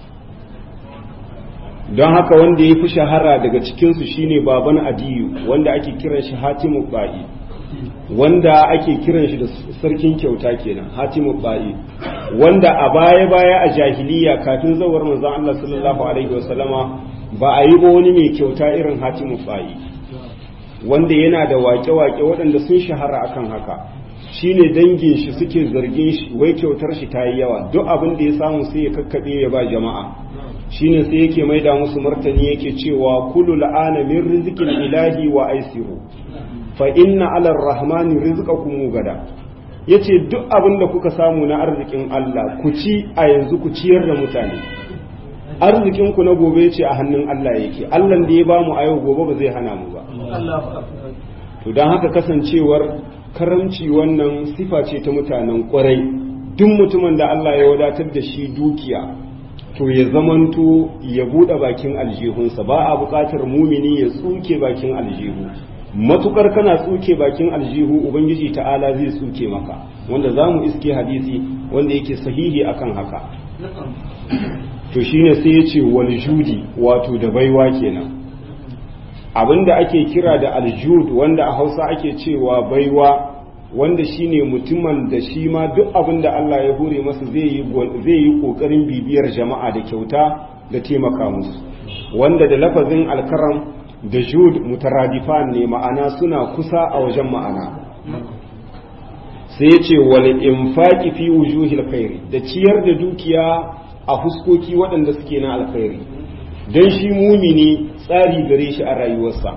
don haka wanda ya fi shahara daga cikinsu shine baban adiyu wanda ake kiran shi hatimu ba'i wanda ake kiran shi da sarkin kyauta kenan hatimu ba'i wanda a baya-baya a jahiliya kafin zawar manzon Allah sallallahu alaihi wasallama ba a yi ba wani mai kyauta irin hatimu ba'i wanda yana da wake-wake waɗanda sun shahara akan haka shine dangin shi suke zargin shi wai kyautar shi ta yi yawa duk abin da ya samu sai ya kakkaɓe ya ba jama'a shine sai yake maida musu martani yake cewa kullu la'ana min rizqil ilahi wa aisiru fa inna ala rahmani rizqakum gada yace duk abin da kuka samu na arzikin Allah ku ci a yanzu ku ciyar da mutane arzikin ku na gobe ce a hannun Allah yake Allah da ya bamu a yau gobe ba zai hana mu ba to dan haka kasancewar karamci wannan sifa ce ta mutanen kwarai duk mutumin da Allah ya wadatar da shi dukiya to ya zamanto ya buɗe bakin aljihunsa ba a buƙatar mumini ya tsuke bakin aljihu matukar kana tsuke bakin aljihu ubangiji ta'ala zai tsuke maka wanda za mu iske hadisi wanda yake sahihi akan haka to shine sai ya ce wal judi wato da baiwa kenan abinda ake kira da aljud wanda a hausa ake cewa baiwa wanda shine mutumin da shi ma duk abin da Allah ya hore masa zai yi zai yi kokarin bibiyar jama'a da kyauta da taimaka musu wanda da lafazin alkaram da jud mutaradifan ne ma'ana suna kusa a wajen ma'ana sai ya ce wal infaqi fi wujuhil khairi da ciyar da dukiya a fuskoki waɗanda suke na alkhairi don shi mumini tsari gare shi a rayuwarsa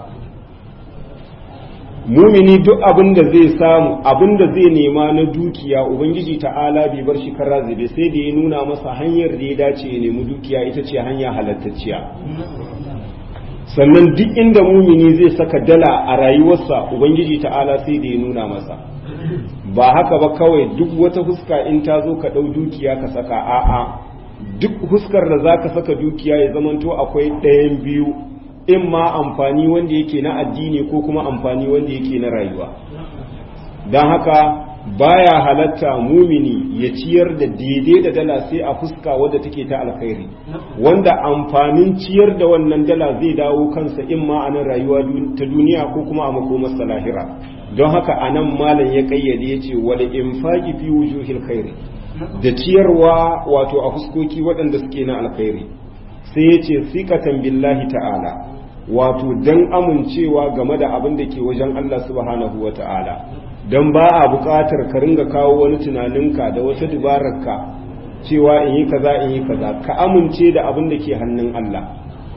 mumini duk abin da zai samu abin da zai nema na dukiya ubangiji ta'ala bai bar shi kara zube sai da ya nuna masa hanyar da ya dace ya nemi dukiya ita ce hanya halattacciya sannan duk inda mumini zai saka dala a rayuwarsa ubangiji ta'ala sai da ya nuna masa ba haka ba kawai duk wata fuska in ta zo ka ɗau dukiya ka saka a'a duk fuskar da za ka saka dukiya ya zamanto akwai ɗayan biyu in ma amfani wanda yake na addini ko kuma amfani wanda yake na rayuwa don haka baya halatta mumini ya ciyar da daidai da dala sai a fuska wadda take ta alkhairi wanda amfanin ciyar da wannan dala zai dawo kansa in ma a nan rayuwa ta duniya ko kuma a makomarsa lahira don haka a nan malam ya kayyade ya ce wal infaqi fi wujuhil khairi da ciyarwa wato a fuskoki waɗanda suke na alkhairi sai ya ce sikatan billahi ta'ala wato dan amincewa game da abin da ke wajen Allah subhanahu wa ta'ala don ba a buƙatar ka ringa kawo wani tunaninka da wata dubararka cewa in yi kaza in yi kaza ka amince da abin da ke hannun Allah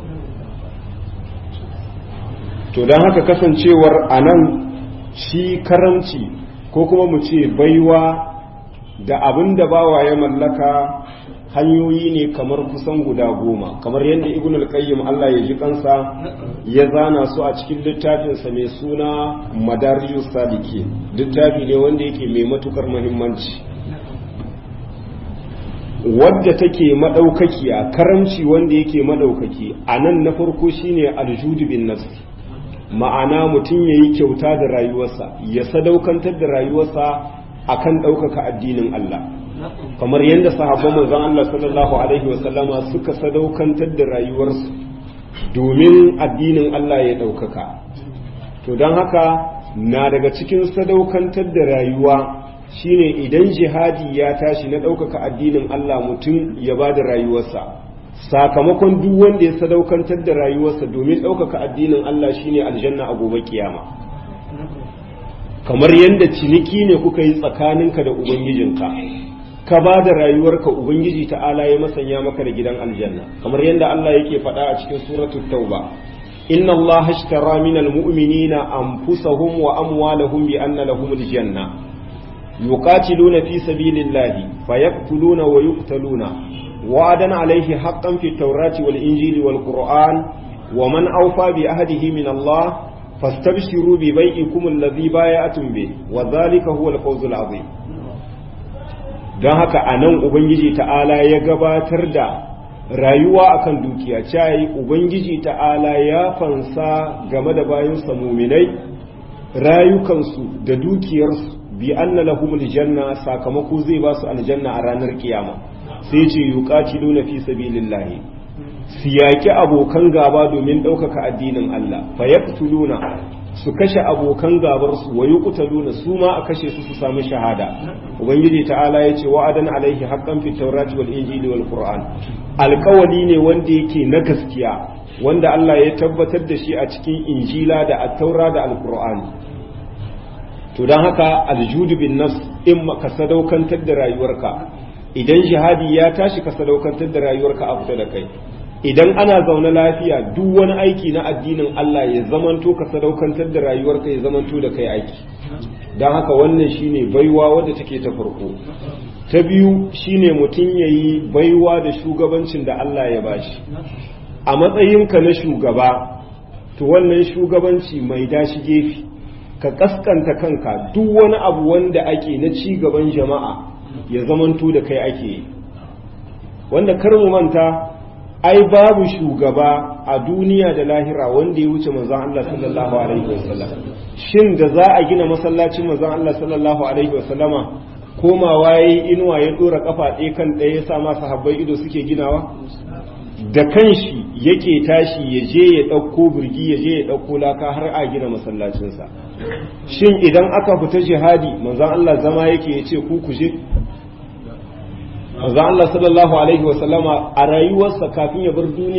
to don haka kasancewar a nan shi karamci ko kuma mu ce baiwa da abin da bawa ya mallaka hanyoyi ne kamar kusan guda goma kamar yadda ibn al-qayyim Allah ya ji kansa ya zana su a cikin littafinsa mai suna madarijus saliki littafi ne wanda yake mai matukar muhimmanci wadda take madaukakiya karamci wanda yake madaukaki a nan na farko shine aljudu bin nafsi ma'ana mutum yayi kyauta da rayuwarsa ya sadaukantar da rayuwarsa akan ɗaukaka addinin Allah kamar yadda sahabban manzon Allah sallallahu alaihi wasallama suka sadaukantar da rayuwarsu domin addinin Allah ya ɗaukaka to don haka na daga cikin sadaukantar da rayuwa shine idan jihadi ya tashi na ɗaukaka addinin Allah mutum ya ba da rayuwarsa sakamakon duk wanda ya sadaukantar da rayuwarsa domin ɗaukaka addinin Allah shine aljanna a gobe kiyama kamar yadda ciniki ne kuka yi tsakaninka da ubangijinka ka ba da rayuwarka ubangiji ta'ala ya masanya maka da gidan aljanna kamar yadda Allah yake faɗa a cikin suratul tauba inna Allah ashtara minal mu'minina anfusahum wa amwalahum bi anna lahumul janna yuqatiluna fi sabilillahi fayaqtuluna wa yuqtaluna wa'adan alayhi haqqan fi tawrati wal injili wal qur'an wa man awfa bi ahdihi min Allah fastabshiru bi bai'ikum alladhi bay'atum bi wa dhalika huwa al-fawzul 'azim don haka a nan ubangiji ta'ala ya gabatar da rayuwa akan dukiya cayi ubangiji ta'ala ya fansa game da bayansa muminai rayukansu da dukiyarsu bi anna lahumul janna sakamako zai ba su aljanna a ranar kiyama sai ce yuqatiluna fi sabilillahi su yaki abokan gaba domin ɗaukaka addinin Allah fa yaqtuluna su kashe abokan gabarsu wa yuqtaluna su ma a kashe su su samu shahada ubangiji ta'ala ya ce wa'adan alaihi haqqan fi tawrati wal injili wal qur'an alƙawali ne wanda yake na gaskiya wanda Allah ya tabbatar da shi a cikin injila da at-taura da al-qur'ani to dan haka aljudu bin nafs in ka sadaukantar da rayuwarka idan jihadi ya tashi ka sadaukantar da rayuwarka a fita da kai idan ana zaune lafiya duk wani aiki na addinin Allah ya zamanto ka sadaukantar da rayuwarka ya zamanto da kai aiki don haka wannan shine baiwa wadda take ta farko ta biyu shine mutum ya yi baiwa da shugabancin da Allah ya bashi a matsayinka na shugaba to wannan shugabanci mai dashi gefe ka kaskanta kanka duk wani abu wanda ake na ci gaban jama'a ya zamanto da kai ake yi wanda kar mu manta ai babu shugaba a duniya da lahira wanda ya wuce manzon Allah sallallahu alaihi wasallam shin da za a gina masallacin manzon Allah sallallahu alaihi wasallama komawa yayi inuwa ya dora kafa ɗaya kan ɗaya ya sa ma sahabbai ido suke ginawa da kanshi yake tashi ya je ya ɗauko birgi ya je ya ɗauko laka har a gina masallacinsa shin idan aka fita jihadi manzon Allah zama yake ya ce ku ku je manzo Allah sallallahu alaihi wa sallama a rayuwarsa kafin ya bar duniya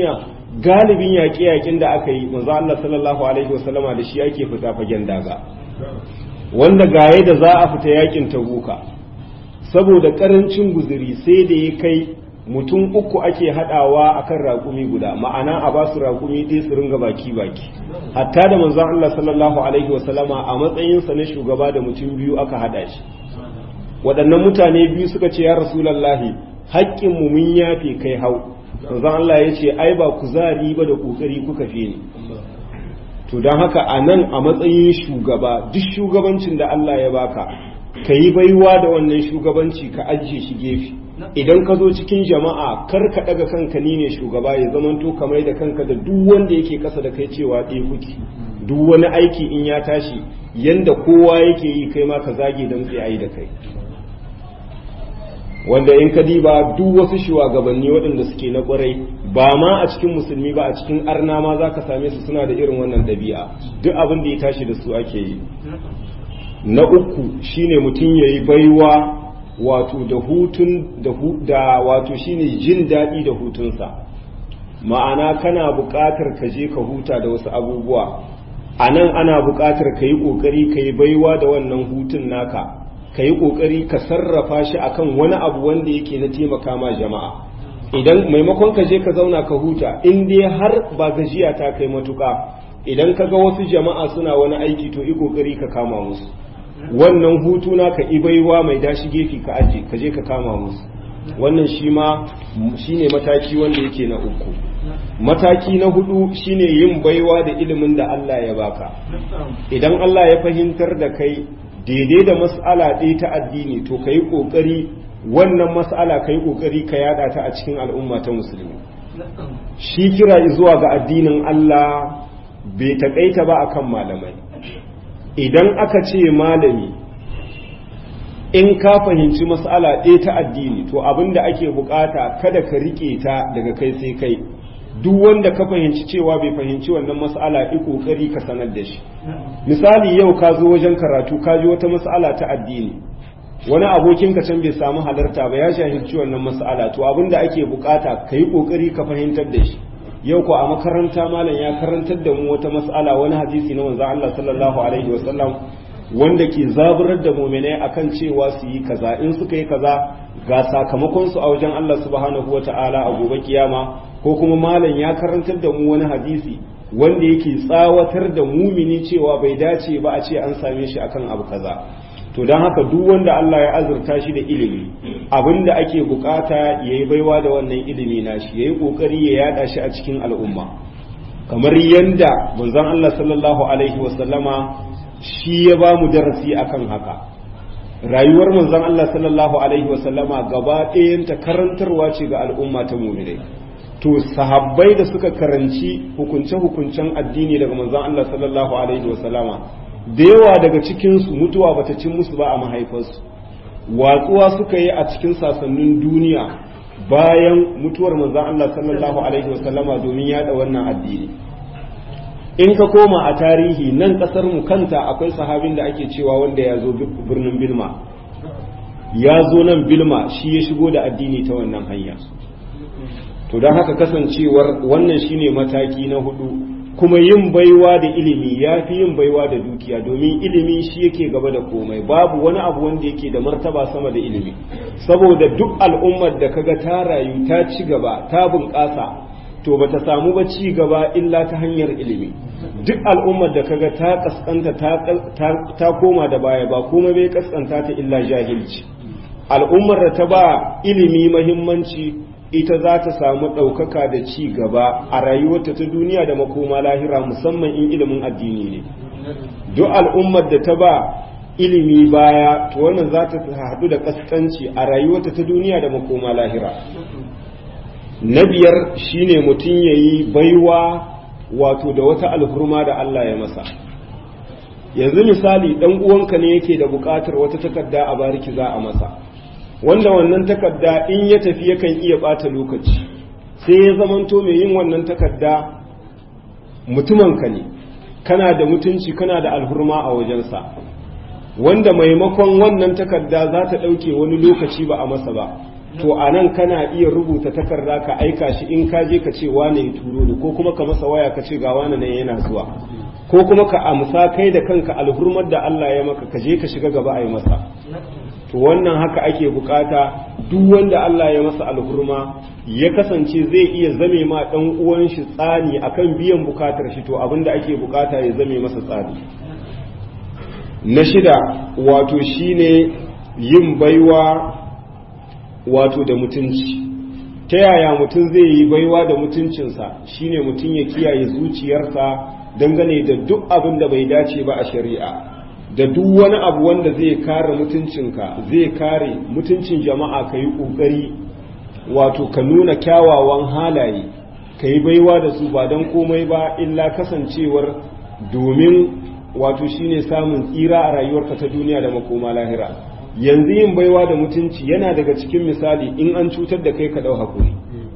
galibin yaƙe-yaƙin da aka yi manzo Allah sallallahu alaihi wasallama da shi ake fita fagen daga wanda gaye da za a fita yakin tabuka saboda karancin guzuri sai da ya kai mutum uku ake hadawa akan raƙumi guda ma'ana a ba su raƙumi ɗaya su ringa baki baki hatta da manzon Allah sallallahu alaihi wasallama a matsayinsa na shugaba da mutum biyu aka hada shi waɗannan mutane biyu suka ce ya rasulallahi haƙƙin mu mun yafe kai hau manzon Allah ya ce ai ba kuzari ba da kokari kuka fi ni to don haka a nan a matsayin shugaba duk shugabancin da Allah ya baka ka yi baiwa da wannan shugabanci ka ajiye shi gefe idan ka zo cikin jama'a kar ka daga kanka ni ne shugaba ya zamanto kamar da kanka da duk wanda yake kasa da kai cewa ɗaya kuke duk wani aiki in ya tashi yanda kowa yake yi kai ma ka zage don tsaye da kai wanda in ka diba duk wasu shugabanni waɗanda suke na ƙwarai ba ma a cikin musulmi ba a cikin arna ma za ka same su suna da irin wannan ɗabi'a duk abin da ya tashi da su ake yi na uku shine mutum ya yi baiwa wato da hutun da wato shine jin daɗi da hutunsa ma'ana kana buƙatar ka je ka huta da wasu abubuwa a nan ana buƙatar ka yi ƙoƙari ka yi baiwa da wannan hutun naka ka yi ƙoƙari ka sarrafa shi akan wani abu wanda yake na taimaka ma jama'a idan maimakon ka je ka zauna ka huta in dai har ba gajiya ta kai matuƙa idan ka ga wasu jama'a suna wani aiki to yi ƙoƙari ka kama musu wannan hutu na ka ibaiwa mai dashi gefe ka aje ka je ka kama musu wannan shi ma shine mataki wanda yake na uku mataki na hudu shine yin baiwa da ilimin da Allah ya baka idan Allah ya fahimtar da kai daidai da mas'ala ɗaya ta addini to ka yi ƙoƙari wannan mas'ala ka yi ƙoƙari ka yada ta a cikin al'umma ta musulmi shi kira zuwa ga addinin Allah bai taƙaita ba akan malamai idan aka ce malami in ka fahimci mas'ala ɗaya ta addini to abin da ake bukata kada ka riƙe ta daga kai sai kai duk wanda ka fahimci cewa bai fahimci wannan mas'ala i kokari ka sanar da shi misali yau ka zo wajen karatu ka ji wata mas'ala ta addini wani abokin ka can bai samu halarta ba ya shahilci wannan mas'ala to abinda ake bukata ka yi kokari ka fahimtar da shi yau ko a makaranta malam ya karantar da mu wata mas'ala wani hadisi na manzon Allah sallallahu alaihi wasallam wanda ke zaburar da muminai akan cewa su yi kaza in suka yi kaza ga sakamakon su a wajen Allah subhanahu wata'ala a gobe kiyama ko kuma malam ya karantar da mu wani hadisi wanda yake tsawatar da mumini cewa bai dace ba a ce an same shi akan abu kaza to don haka duk wanda Allah ya azurta shi da ilimi abinda ake bukata yayi baiwa da wannan ilimi nashi yayi kokari ya yada shi a cikin al'umma kamar yanda manzon Allah sallallahu alaihi wasallama shi ya ba mu darasi akan haka rayuwar manzon Allah sallallahu alaihi wasallama gaba ɗayanta karantarwa ce ga al'umma ta muminai to sahabbai da suka karanci hukunce-hukuncen addini daga manzon Allah sallallahu alaihi wasallama da yawa daga cikinsu mutuwa bata cin musu ba a mahaifarsu watsuwa suka yi a cikin sasannin duniya bayan mutuwar manzon Allah sallallahu alaihi wasallama domin yada wannan addini in ka koma a tarihi nan kasar mu kanta akwai sahabin da ake cewa wanda ya zo birnin bilma ya zo nan bilma shi ya shigo da addini ta wannan hanya to don haka kasancewar wannan shine mataki na hudu kuma yin baiwa da ilimi ya fi yin baiwa da dukiya domin ilimi shi yake gaba da komai babu wani abu wanda yake da martaba sama da ilimi saboda duk al'ummar da kaga ta rayu ta ci gaba ta bunƙasa to bata samu ba ci gaba illa ta hanyar ilimi duk al'ummar da kaga ta kaskanta ta koma da baya ba kuma bai kaskanta ta illa jahilci al'ummar da ta ba ilimi mahimmanci ita za ta samu ɗaukaka da ci gaba a rayuwarta ta duniya da makoma lahira musamman in ilimin addini ne duk al'ummar da ta ba ilimi baya to wannan za ta haɗu da kaskanci a rayuwarta ta duniya da makoma lahira na biyar shine mutum ya yi baiwa wato da wata alhurma da Allah ya masa yanzu misali ɗan uwanka ne yake da buƙatar wata takarda a bariki za a masa wanda wannan takarda in ya tafi yakan iya ɓata lokaci sai ya zamanto mai yin wannan takarda mutumanka ne kana da mutunci kana da alhurma a wajensa wanda maimakon wannan takarda za ta ɗauke wani lokaci ba a masa ba to a nan kana iya rubuta takarda ka aika shi in ka je ka ce wane ya turo ni ko kuma ka masa waya ka ce ga wane nan yana zuwa ko kuma ka amsa kai da kanka alhurmar da Allah ya maka ka je ka shiga gaba a yi masa to wannan haka ake bukata duk wanda Allah ya masa alhurma ya kasance zai iya zame ma dan uwan shi tsani akan biyan bukatar shi to abinda ake bukata ya zame masa tsani na shida wato shine yin baiwa wato da mutunci ta yaya mutum zai yi baiwa da mutuncinsa shine mutum ya kiyaye zuciyarsa dangane da duk abin da bai dace ba a shari'a da duk wani abu wanda zai kare mutuncinka zai kare mutuncin jama'a ka yi ƙoƙari wato ka nuna kyawawan halaye ka yi baiwa da su ba don komai ba illa kasancewar domin wato shine samun tsira a rayuwarka ta duniya da makoma lahira yanzu yin baiwa da mutunci yana daga cikin misali in an cutar da kai ka ɗau hakuri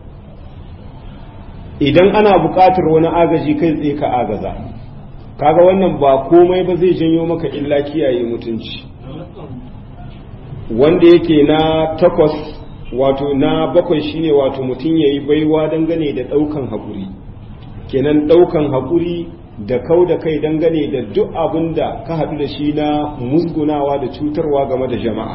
idan ana buƙatar wani agaji kai tsaye ka agaza kaga wannan ba komai ba zai janyo maka illa kiyaye mutunci wanda yake na takwas wato na bakwai shine wato mutum ya yi baiwa dangane da ɗaukan haƙuri kenan ɗaukan haƙuri da kau da kai dangane da duk abin da ka haɗu da shi na musgunawa da cutarwa game da jama'a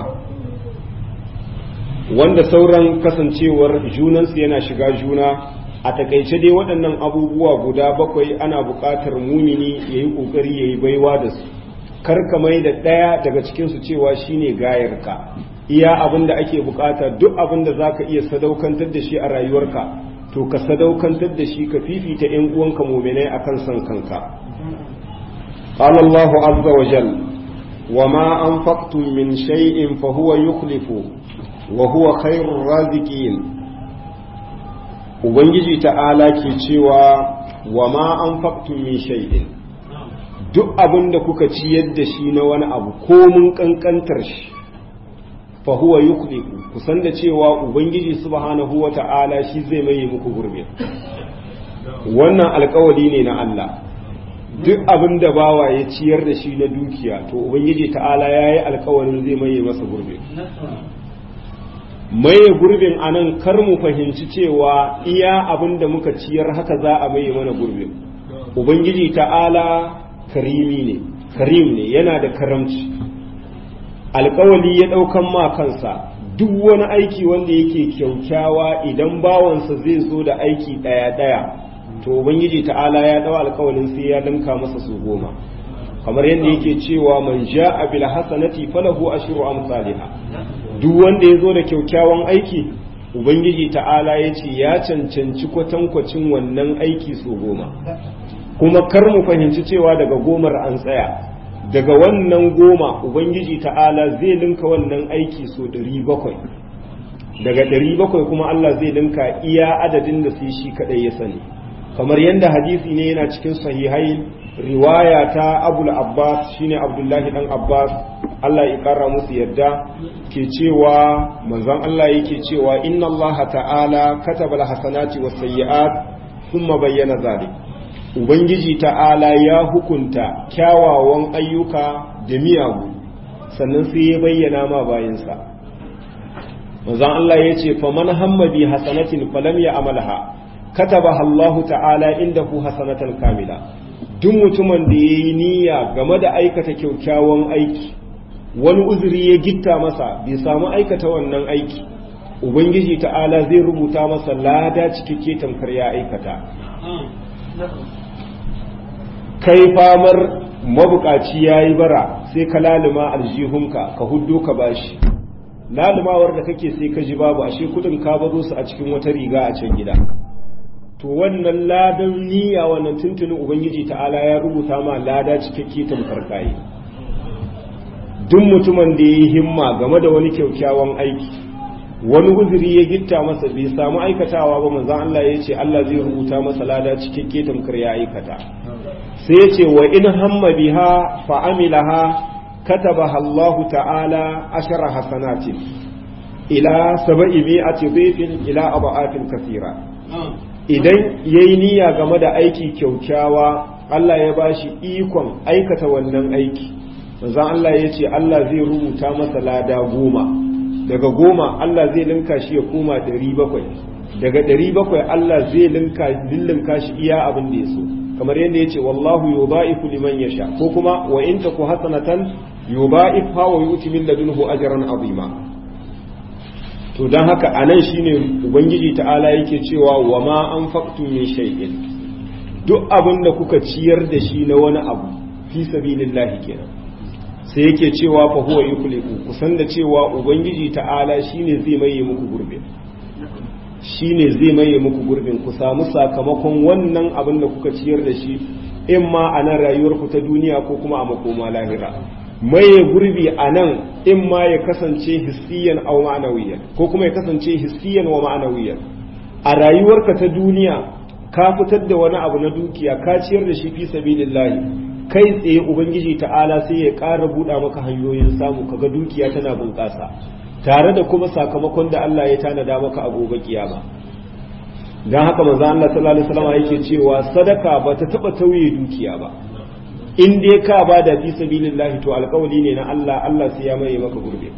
wanda sauran kasancewar junansu yana shiga juna a takaice dai waɗannan abubuwa guda bakwai ana buƙatar mumini ya yi ƙoƙari ya yi baiwa da su karka mai da ɗaya daga cikinsu cewa shine gayarka iya abin da ake buƙata duk abin da za ka iya sadaukantar da shi a rayuwarka to ka sadaukantar da shi ka fifita ‘yan uwanka muminai a kan son kanka قال الله عز وجل وما أنفقتم من شيء فهو يخلف وهو خير الرازقين ubangiji ta'ala ke cewa wa ma an faktun min shay'in duk abin da kuka ciyar da shi na wani abu ko mun kankantar shi fa huwa yukhliqu kusan da cewa ubangiji subhanahu wa ta'ala shi zai maye muku gurbe wannan alkawari ne na Allah duk abin da bawa ya ciyar da shi na dukiya to ubangiji ta'ala yayi alkawarin zai maye masa gurbe maye gurbin a nan kar mu fahimci cewa iya abin da muka ciyar haka za a maye mana gurbin ubangiji ta'ala karimi ne karim ne yana da karamci alkawali ya ɗaukan ma kansa duk wani aiki wanda yake kyaukyawa idan bawansa zai zo da aiki ɗaya-ɗaya to ubangiji ta'ala ya ɗau alkawalin sai ya linka masa su goma kamar yadda yake cewa man ja'a bil hasanati falahu ashru amsalha duk wanda ya zo da kyaukyawan aiki ubangiji ta'ala ya ce ya cancanci kwatankwacin wannan aiki su goma kuma kar mu fahimci cewa daga gomar an tsaya daga wannan goma ubangiji ta'ala zai linka wannan aiki so ɗari bakwai daga ɗari bakwai kuma Allah zai linka iya adadin da sai shi kaɗai ya sani kamar yadda hadisi ne yana cikin sahihai riwaya ta abul abbas shine abdullahi dan abbas Allah ya kara musu yadda ke cewa manzon Allah yake cewa inna Allah ta'ala kataba al-hasanati was-sayyi'at thumma bayyana zalik ubangiji ta'ala ya hukunta kyawawan ayyuka da miyagu sannan sai ya bayyana ma bayansa manzon Allah ya ce faman hamma bi hasanatin falam ya amalha katabaha Allah ta'ala indahu hasanatan kamila duk mutumin da ya yi niyya game da aikata kyaukyawan aiki wani uzuri ya gitta masa bai samu aikata wannan aiki ubangiji ta'ala zai rubuta masa lada cikakke tamkar ya aikata kai famar mabukaci ya yi bara sai ka lalima aljihunka ka huddo ka bashi lalumawar da kake sai ka ji babu ashe kudin ka bazo su a cikin wata riga a can gida to wannan ladan niyya wannan tuntunin ubangiji ta'ala ya rubuta ma lada cikakke tamkar kayi duk mutumin da ya yi himma game da wani kyaukyawan aiki wani uzuri ya gitta masa bai samu aikatawa ba manzon Allah ya ce Allah zai rubuta masa lada cikakke tamkar ya aikata sai ya ce wa in hamma biha fa amilaha katabaha Allah ta'ala ashara hasanatin ila sab'i mi'ati dhifin ila aba'atin kathira idan ya yi niyya game da aiki kyaukyawa Allah ya bashi ikon aikata wannan aiki manzan Allah ya ce Allah zai rubuta masa lada goma daga goma Allah zai linka shi ya koma ɗari bakwai daga ɗari bakwai Allah zai linka lillinka shi iya abin da ya so kamar yadda ya ce wallahu yudha'ifu liman yasha ko kuma wa in taku hasanatan yudha'ifha wa yu'ti min ladunhu ajran azima to dan haka anan shine ubangiji ta'ala yake cewa wa ma anfaqtum min shay'in duk abin da kuka ciyar da shi na wani abu fi sabilillahi kenan sai yake cewa fa huwa yukhliqu kusan da cewa ubangiji ta'ala shine zai maye muku gurbin shine zai maye muku gurbin ku samu sakamakon wannan abin da kuka ciyar da shi in ma a nan rayuwar ku ta duniya ko kuma a makoma lahira maye gurbi a nan in ma ya kasance hissiyan aw ma'anawiyan ko kuma ya kasance hissiyan wa ma'anawiyan a rayuwarka ta duniya ka fitar da wani abu na dukiya ka ciyar da shi fi sabilillahi kai tsaye ubangiji ta'ala sai ya ƙara buɗa maka hanyoyin samu kaga dukiya tana bunƙasa tare da kuma sakamakon da Allah ya tanada maka a gobe kiyama dan haka manzo Allah sallallahu alaihi wasallam yake cewa sadaka ba ta taba tauye dukiya ba in dai ka ba da fi sabilillahi to alƙawari ne na Allah Allah sai ya maye maka gurbe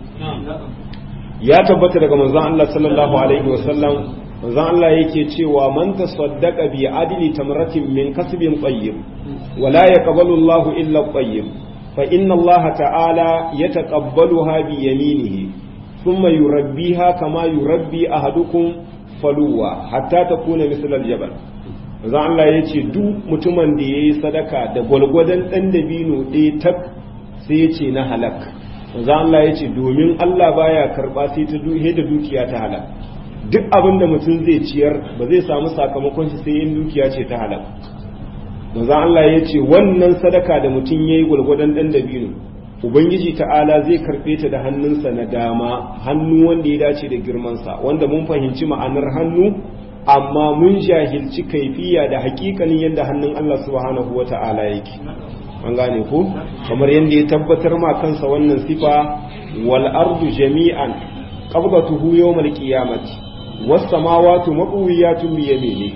ya tabbata daga manzo Allah sallallahu alaihi wasallam manzo Allah yake cewa man tasaddaqa bi adli tamratin min kasbin tayyib wala yaqbalu Allah illa tayyib fa inna Allah ta'ala yataqabbaluha bi yaminihi ثم يربيها كما يربي أحدكم فلوة حتى تكون مثل الجبل zan Allah ya ce duk mutumin da ya yi sadaka da gwalgwadon ɗan dabino ɗaya tak sai ya ce na halak zan Allah ya ce domin Allah baya karɓa sai ta duhe da dukiya ta halak duk abin da mutum zai ciyar ba zai samu sakamakon shi sai in dukiya ce ta halak zan Allah ya ce wannan sadaka da mutum ya yi gwalgwadon ɗan dabino ubangiji ta'ala zai karɓe ta da hannunsa na dama hannu wanda ya dace da girmansa wanda mun fahimci ma'anar hannu amma mun jahilci kaifiya da hakikanin yadda hannun Allah subhanahu wa ta'ala yake an gane ko kamar yadda ya tabbatar ma kansa wannan sifa wal ardu jami'an qabdatuhu yawmal qiyamati was samawati maqwiyatun bi yaminihi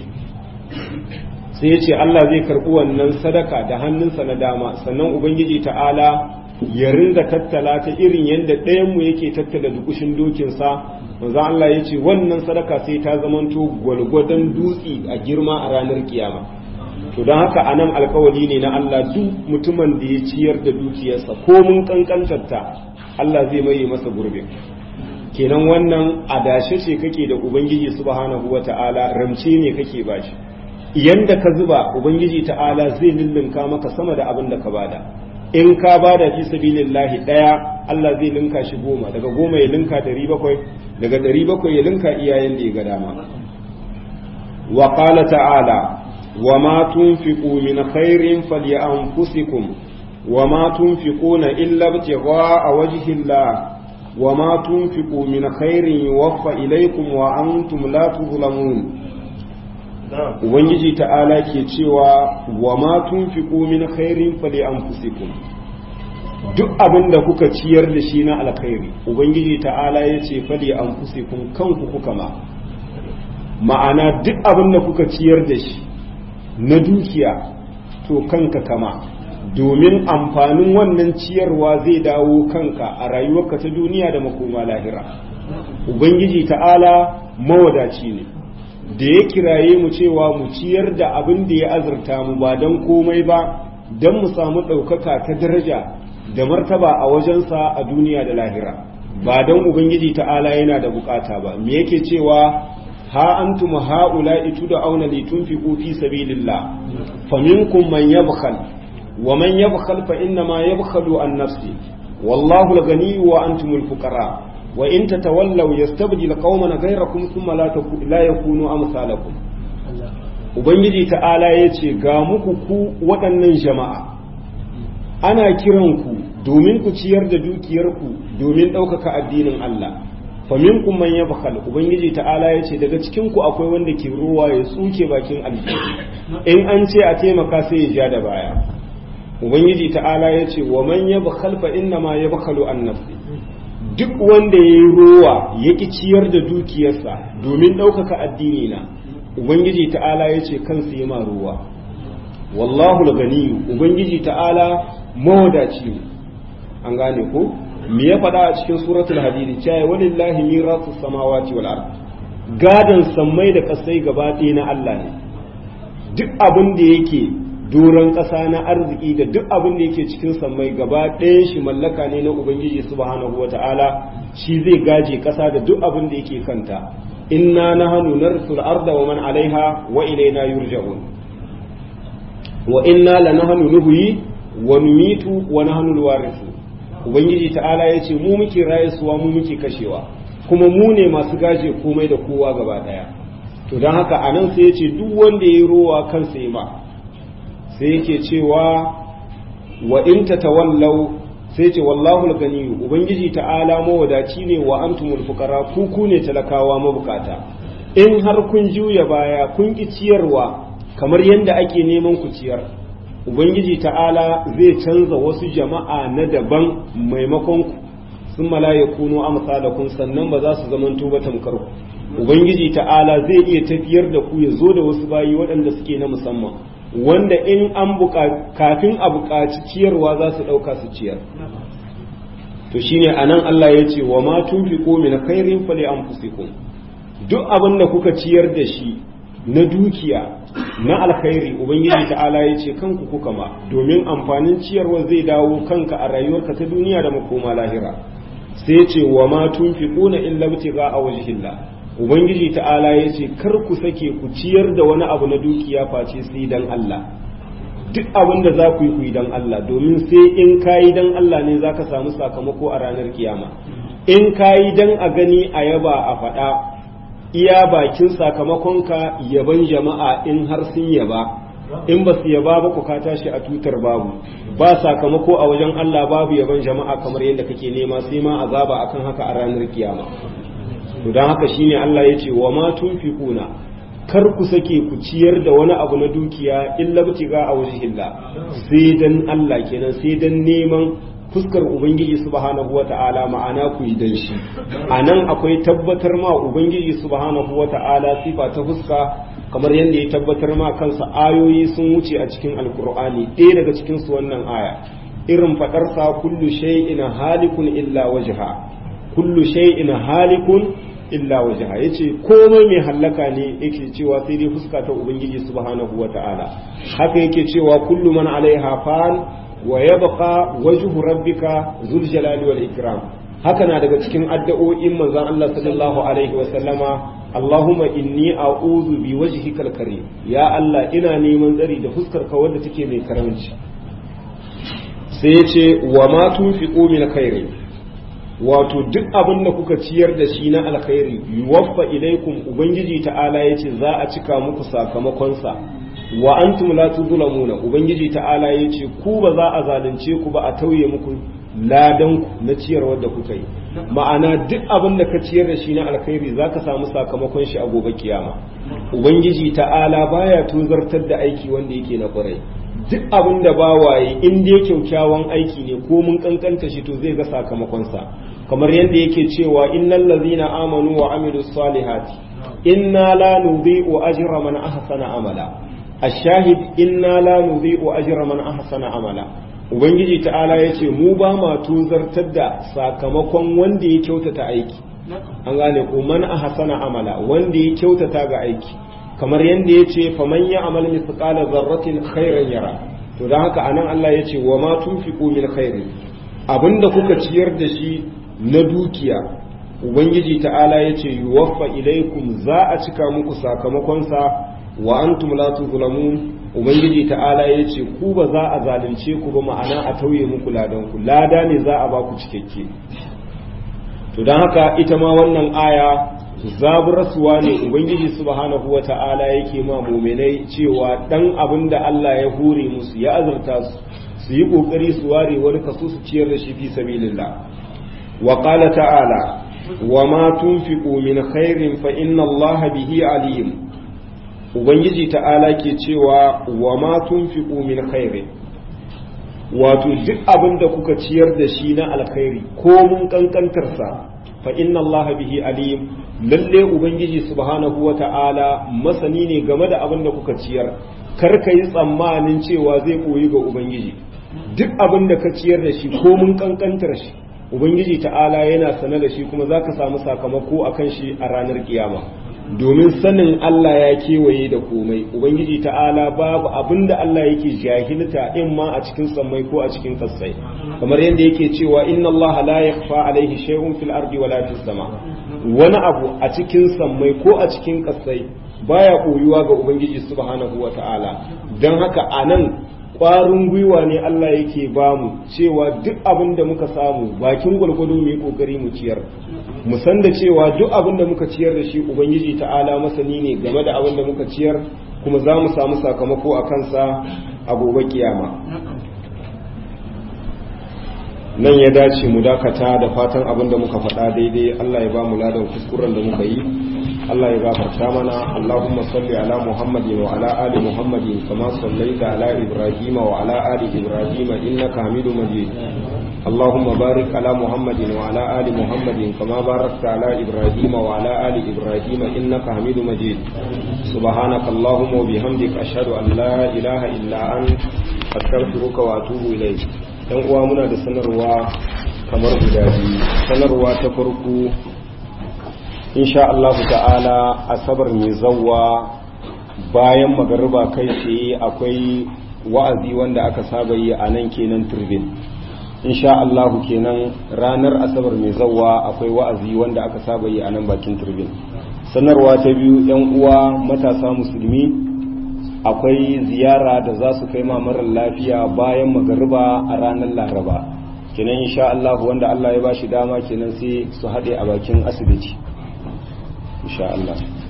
sai ya ce Allah zai karɓi wannan sadaka da hannunsa na dama sannan ubangiji ta'ala ya ringa tattala ta irin yadda ɗayanmu yake tattala dukushin dokinsa manzo Allah ya ce wannan sadaka sai ta zamanto gwalgwadon dutse a girma a ranar kiyama to don haka anan alkawari ne na Allah duk mutumin da ya ciyar da dukiyarsa ko mun kankantarta Allah zai maye masa gurbe kenan wannan adashe ce kake da ubangiji subhanahu wata'ala ramce ne kake bashi yanda ka zuba ubangiji ta'ala zai lullunka maka sama da abin da ka bada in ka bada fi sabilillahi daya Allah zai linka shi goma daga goma ya linka dari bakwai daga dari bakwai ya linka iyayen da ya ga dama wa qala ta'ala wa ma tunfiqu min khairin falyanfusikum wa ma tunfiquna illa ibtigha'a wajhi Allah wa ma tunfiqu min khairin yuwaffa ilaykum wa antum la tuzlamun ubangiji ta'ala ke cewa wa ma tunfiqu min khairin fali anfusikum duk abin da kuka ciyar da shi na alkhairi ubangiji ta'ala ya ce fali anfusikum kanku kuka ma ma'ana duk abin da kuka ciyar da shi na dukiya to kanka kama domin amfanin wannan ciyarwa zai dawo kanka a rayuwarka ta duniya da makoma lahira ubangiji ta'ala mawadaci ne da ya kiraye mu cewa mu ciyar da abin da ya azurta mu ba don komai ba don mu samu ɗaukaka ta daraja da martaba a wajensa a duniya da lahira ba don ubangiji ta'ala yana da bukata ba me yake cewa ha antum haula itu da auna li tunfiqu fi sabilillah faminkum man yabkhal wa man yabkhal fa inna ma yabkhalu an nafsi wallahu al-ghani wa antumul fuqara wa in tatawallaw yastabdil qauman ghayrakum thumma la la yakunu amsalakum ubangiji ta'ala yace ga muku ku waɗannan jama'a ana kiran ku domin ku ciyar da dukiyarku domin ɗaukaka addinin Allah fa minkum man yabkhal ubangiji ta'ala yace daga cikin ku akwai wanda ke ruwa ya tsuke bakin aljihu in an ce a taimaka sai ya ja da baya ubangiji ta'ala yace wa man yabkhal fa inna ma yabkhalu an nafsi duk wanda ya yi rowa ya ƙi ciyar da dukiyarsa domin ɗaukaka addini na ubangiji ta'ala ya ce kansu yi ma rowa wallahu ganiyu ubangiji ta'ala mawadaci ne an gane ko me ya faɗa a cikin suratul hadidi cewa walillahi mirasu samawati wal ard gadan sammai da kasai gaba ɗaya na Allah ne duk abin da yake doron ƙasa na arziki da duk abin da yake cikin sammai gaba ɗayan shi mallaka ne na ubangiji subhanahu wata'ala shi zai gaje ƙasa da duk abin da yake kanta inna nahnu narsul arda wa man alaiha wa ilaina yurja'un wa inna lanahnu nuhyi wa numitu wa nahnu alwarithu ubangiji ta'ala yace mu muke rayuwa mu muke kashewa kuma mu ne masu gaje komai da kowa gaba daya to don haka anan sai yace duk wanda yayi rowa kansa yi ma sai yake cewa wa in tatawallaw sai ce wallahu al-gani ubangiji ta'ala mawadaci ne wa antumul fuqara ku ku ne talakawa mabukata in har kun juya baya kun ki ciyarwa kamar yadda ake neman ku ciyar ubangiji ta'ala zai canza wasu jama'a na daban maimakon ku sun malayakunu amsalakum sannan ba za su zamanto ba tamkar ku ubangiji ta'ala zai iya tafiyar da ku ya zo da wasu bayi waɗanda suke na musamman wanda in an kafin a buƙaci ciyarwa za su ɗauka su ciyar to shine anan Allah ya ce wa ma tunfiqu min khairin fali anfusikum duk abin da kuka ciyar da shi na dukiya na alkhairi ubangiji ta'ala ya ce kanku kuka ma domin amfanin ciyarwa zai dawo kanka a rayuwarka ta duniya da makoma lahira sai ce wa ma tunfiquna illa ibtigha wajhillah ubangiji ta'ala ya ce kar ku sake ku ciyar da wani abu na dukiya face sai dan Allah duk abin da za ku yi ku yi dan Allah domin sai in kayi dan Allah ne za ka samu sakamako a ranar kiyama in kayi dan a gani a yaba a faɗa iya bakin sakamakonka yaban jama'a in har sun yaba in ba su yaba ba ku ka tashi a tutar babu ba sakamako a wajen Allah babu yaban jama'a kamar yadda kake nema sai ma azaba akan haka a ranar kiyama to don haka shine Allah ya ce wa ma tunfiquna kar ku sake ku ciyar da wani abu na dukiya illa butiga a wajhillah sai dan Allah kenan sai dan neman fuskar ubangiji subhanahu wata'ala ma'ana ku yi dan shi anan akwai tabbatar ma ubangiji subhanahu wata'ala sifa ta fuska kamar yadda ya tabbatar ma kansa ayoyi sun wuce a cikin alkur'ani ɗaya daga cikin su wannan aya irin faɗarsa kullu shay'in halikun illa wajha kullu shay'in halikun illa wajha yace komai mai hallaka ne yake cewa sai dai fuska ta ubangiji subhanahu wata'ala haka yake cewa kullu man alaiha fan wa yabqa wajhu rabbika zul jalali wal ikram haka na daga cikin addu'o'in manzon Allah sallallahu alaihi wa sallama Allahumma inni a'udhu bi wajhikal karim ya Allah ina neman tsari da fuskar ka wanda take mai karamci sai yace wa ma tunfiqu min khairin wato duk abin da kuka ciyar da shi na alkhairi yuwaffa ilaikum ubangiji ta'ala yace za a cika muku sakamakonsa wa antum la tuzlamuna ubangiji ta'ala yace ku ba za a zalunce ku ba a tauye muku ladan ku na ciyarwar da kuka yi ma'ana duk abin da ka ciyar da shi na alkhairi zaka samu sakamakon shi a gobe kiyama ubangiji ta'ala baya tuzartar da aiki wanda yake na kwarai duk abin da ba waye in dai kyaukyawan aiki ne ko mun kankanta shi to zai ga sakamakonsa kamar yadda yake cewa innal ladzina amanu wa amilus salihati inna la nudhi'u ajra man ahsana amala ashahid inna la nudhi'u ajra man ahsana amala ubangiji ta'ala yace mu ba ma tuzartar da sakamakon wanda ya kyautata aiki an gane ko man ahsana amala wanda ya kyautata ga aiki kamar yadda ya ce faman ya amal misqala zarratin khairan yara to don haka anan Allah ya ce wa ma tunfiqu min khairin abinda kuka ciyar da shi na dukiya ubangiji ta'ala ya ce yuwaffa ilaikum za a cika muku sakamakonsa wa antum la tuzlamun ubangiji ta'ala ya ce ku ba za a zalunce ku ba ma'ana a tauye muku ladan ku lada ne za a ba ku cikakke to don haka ita ma wannan aya zaburarsuwa ne ubangiji subhanahu wa ta'ala yake ma muminai cewa dan abin da Allah ya hure musu ya azurta su su yi kokari su ware wani kaso su ciyar da shi fi sabilillah wa qala ta'ala wa ma tunfiqu min khairin fa inna Allah bihi alim ubangiji ta'ala ke cewa wa ma tunfiqu min khairin wato duk abin da kuka ciyar da shi na alkhairi ko mun kankantarsa fa inna Allah bihi alim lalle ubangiji subhanahu wata'ala masani ne game da abin da kuka ciyar kar ka yi tsammanin cewa zai koyi ga ubangiji duk abin da ka ciyar da shi ko mun kankantar shi ubangiji ta'ala yana sane da shi kuma zaka samu sakamako akan shi a ranar kiyama domin sanin Allah ya kewaye da komai ubangiji ta'ala babu abinda Allah yake jahilta in ma a cikin sammai ko a cikin kasai kamar yadda yake cewa inna Allah la yakhfa alaihi shay'un fil ardi wala fis sama wani abu a cikin sammai ko a cikin kasai baya koyuwa ga ubangiji subhanahu wata'ala dan haka anan ƙwarin gwiwa ne Allah yake bamu cewa duk abin da muka samu bakin gwalgwado mu yi ƙoƙari mu ciyar mu san da cewa duk abin da muka ciyar da shi ubangiji ta'ala masani ne game da abin da muka ciyar kuma za mu samu sakamako a kansa a gobe kiyama nan ya dace mu dakata da fatan abin da muka faɗa daidai Allah ya ba mu ladan kuskuren da muka yi Allah ya gafarta mana Allahumma salli ala Muhammadin wa ala ali Muhammadin kama sallaita ala Ibrahim wa ala ali Ibrahim innaka Hamidum Majid Allahumma barik ala Muhammadin wa ala ali Muhammadin kama barakta ala Ibrahim wa ala ali Ibrahim innaka Hamidum Majid Subhanaka Allahumma wa bihamdika ashhadu an la ilaha illa anta astaghfiruka wa atubu ilayk dan uwa muna da sanarwa kamar guda biyu sanarwa ta farko insha Allah ta'ala asabar mai zawwa bayan magariba kai tsaye akwai wa'azi wanda aka saba yi a nan kenan turbin insha Allah kenan ranar asabar mai zawwa akwai wa'azi wanda aka saba yi a nan bakin turbin sanarwa ta biyu yan uwa matasa musulmi akwai ziyara da za su kai marar lafiya bayan magariba a ranar laraba kenan insha Allah wanda Allah ya ba shi dama kenan sai su haɗe a bakin asibiti insha Allah